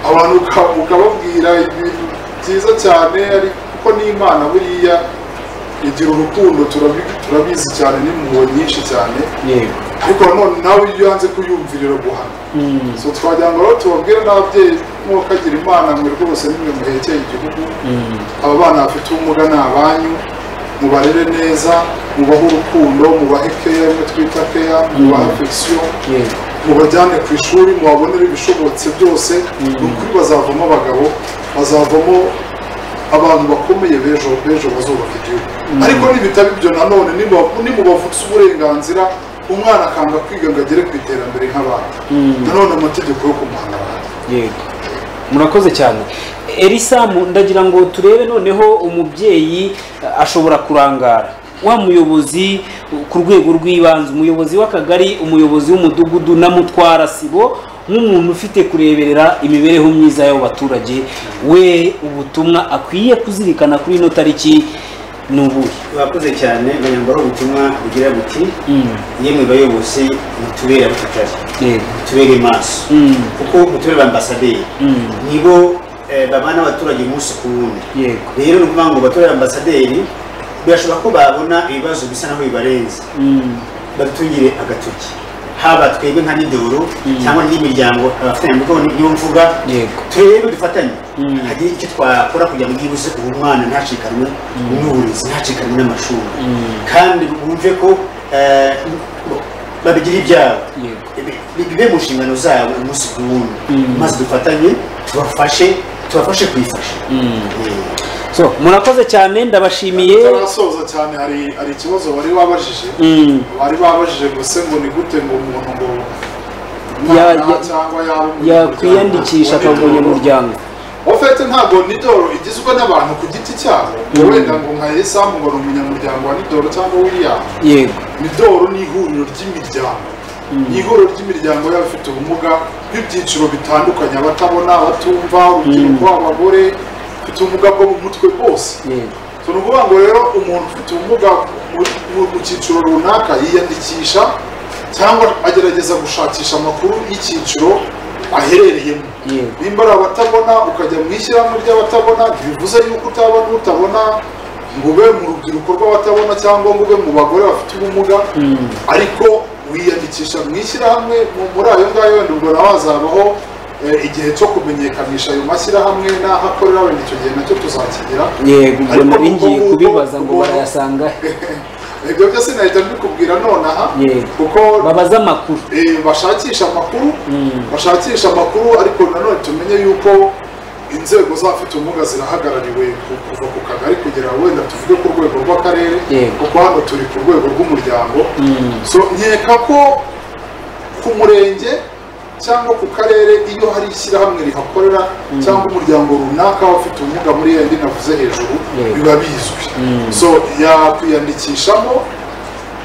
abantu uka- ukababwira ibintu byiza cyane ari kuko n'imana buriya igira urukundo turabi- turabizi cyane n'impuhwe nyinshi cyane ariko nanone nawe iyo yanze kuyumvirira guhana so twagira ngo rero tubabwire n'ababyeyi mwakagira imana mwe rwose nimwe muhekeye igihugu aba bana bafite ubumuga ni abanyu mubarere neza mubahe urukundo mubahe keya imwe twita keya mubahe afegisiyo mubajyane ku ishuri mubabonere ibishobotse byose ni ukuri bazavamo abagabo bazavamo abantu bakomeye b'ejo b'ejo bazubaka igihugu ariko nibitaba ibyo nanone nimuba- nimubavutsa uburenganzira umwana akanga kwiga ngo agere ku iterambere nk'abandi nanone amategeko yo kumuhana yego murakoze cyane erisamu ndagira ngo turebe noneho umubyeyi eh, ashobora kurangara wa muyobozi eh, ku rwego rw'ibanze umuyobozi w'akagari umuyobozi w'umudugudu na mutwara sibo nk'umuntu ufite kureberera imibereho myiza y'abo baturage we ubutumwa akwiye kuzirikana kuri ino tariki ni ubuhe urakoze cyane banyambara ubutumwa bugira buti yemwe bayobozi mutubere abacakara mutubere maso kuko mutubere ambasaderi nibo eh, babana n'abaturage umunsi ku wundi rero ni ukuvuga ngo batore ambasaderi birashoboka ko babona ibibazo bisa naho bibarenze batugire agatoki haba twebwe nka nidoro cyangwa n'imiryango abafatanyabikorwa niyo mvuga turebe dufatanye hari icyo twakora kugira ngo byibuze ubu mwana ntacikanwe n'uburezi ntacikanwe n'amashuri kandi bumve ko eh, babigira ibyabo Bi- bi- bibe mu nshingano zabo umunsi ku wundi maze dufatanye tubafashe tubafashe kwifasha so murakoze cyane ndabashimiye batarasoza cyane hari hari ikibazo bari babajije Mm. bari babajije ngo se ngo ni gute ngo umuntu ngo Ya- umwana ya- cyangwa yaba umunyamuryango yakwiyandikisha wa akaba Nidoro. umunyamuryango ofete ntabwo nidoro igizwe n'abantu ku giti cyabo ngo Mm. wenda ngo nka esamu ngo ni umunyamuryango wa nidoro cyangwa william yego midoro ni ihuriro ry'imiryango ni ihuriro ry'imiryango y'abafite ubumuga b'ibyiciro bitandukanye abatabona abatumva urubyiruko abagore bafite ubumuga bwo mu mutwe bose So, ni ukuvuga ngo rero umuntu ufite ubumuga mu cyiciro runaka yiyandikisha cyangwa agerageza gushakisha amakuru y'icyiciro aherereyemo nimba ari abatabona ukajya mu ishyirahamwe ry'abatabona ntibivuze yuko utaba n'utabona ngo ube mu rubyiruko rw'abatabona cyangwa ngo ube mu bagore bafite ubumuga ariko wiyandikisha mu ishyirahamwe mu- muri ayo ngayo wenda ubwo nawe hazabaho eh, igihe cyo kumenyekanisha ayo mashyirahamwe n'aho akorera wenda icyo gihe nacyo tuzakigera yego ubwo Ariko nari ngiye nguko- kubibaza ngo nguko- barayasanga he? ibyo byose nahita mbikubwira nonaha Yego. kuko babaza amakuru bashakisha amakuru bashakisha amakuru ariko nanone tumenye yuko inzego z'abafite ubumuga zirahagarariwe ku- kuva ku kagari kugera wenda tuvuge ku rwego rw'akarere Yego. kuko hano turi ku rwego rw'umuryango so nkeka ko ku murenge cyangwa ku karere iyo hari ishyirahamwe rihakorera cyangwa umuryango runaka ufite ubumuga muri yandi navuze hejuru Yego. biba bizwi Mm. so yakwiyandikishamo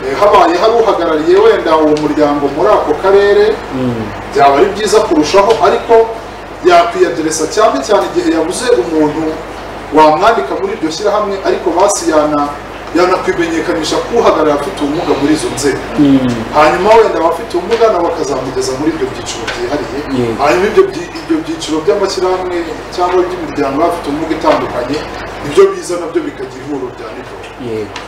eh, habaye hari uhagarariye wenda uwo muryango muri ako karere Mm. byaba ari byiza kurushaho ariko yakwiyaderesa cyane cyane igihe yabuze umuntu wamwandika muri iryo shyirahamwe ariko basi yana yanakwimenyekanisha k'uhagarariye afite ubumuga muri izo nzego hanyuma wenda abafite ubumuga nabo bakazamugeza muri ibyo byiciro byihariye Yego. hanyuma ibyo byi- ibyo byiciro by'amashyirahamwe cyangwa iby'imiryango y'abafite ubumuga itandukanye nibyo biza nabyo bikagira ihuriro rya nijoro yego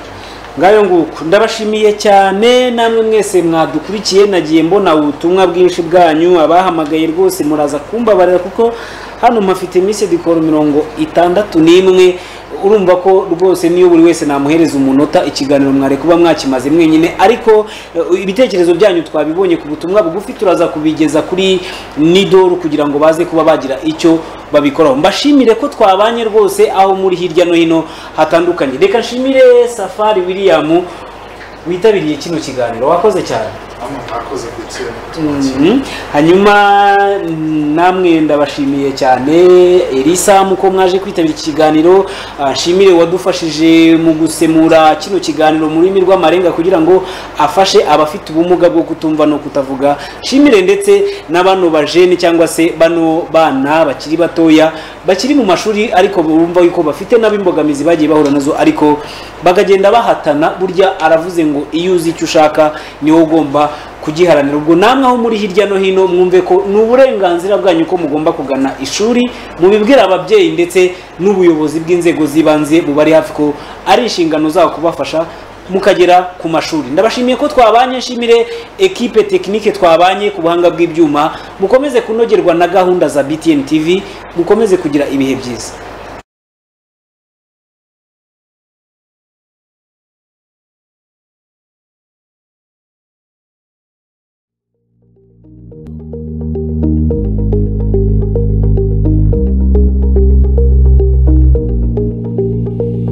ngayo nguko ndabashimiye cyane namwe mwese mwadukurikiye nagiye mbona ubutumwa bwinshi bwanyu abahamagaye rwose muraza kumbabarira kuko hano mpafite iminsi dikoro mirongo itandatu n'imwe urumva ko rwose niyo buri wese namuhereza umunota ikiganiro mwari kuba mwakimaze mwenyine ariko eh, ibitekerezo byanyu twabibonye ku butumwa bugufi turaza kubigeza kuri nidoru kugira ngo baze kuba bagira icyo babikoraho mbashimire ko twabanye rwose aho muri hirya no hino hatandukanye reka nshimire safari william witabiriye kino kiganiro wakoze cyane hano ntakoze gukena Mhm. hanyuma mm, namwe ndabashimiye cyane elisamu ko mwaje kwitabira iki kiganiro Ah, nshimire wadufashije mu gusemura kino kiganiro mu rurimi rw'amarenga kugira ngo afashe abafite ubumuga bwo kutumva no kutavuga nshimire ndetse na bano bajene cyangwa se bano bana bakiri batoya bakiri mu mashuri ariko bumva yuko bafite nabo imbogamizi bagiye bahura nazo ariko bakagenda bahatana burya aravuze ngo iyo uzi icyo ushaka niwo ugomba kugiharanira ubwo namwe aho muri hirya no hino mwumve ko ni uburenganzira bwanyu ko mugomba kugana ishuri mubibwira ababyeyi ndetse n'ubuyobozi bw'inzego z'ibanze bubari hafi ko ari inshingano zabo kubafasha mukagera ku mashuri ndabashimiye ko twabanye nshimire ekipe tekinike twabanye ku buhanga bw'ibyuma mukomeze kunogerwa na gahunda za btn tv mukomeze kugira ibihe byiza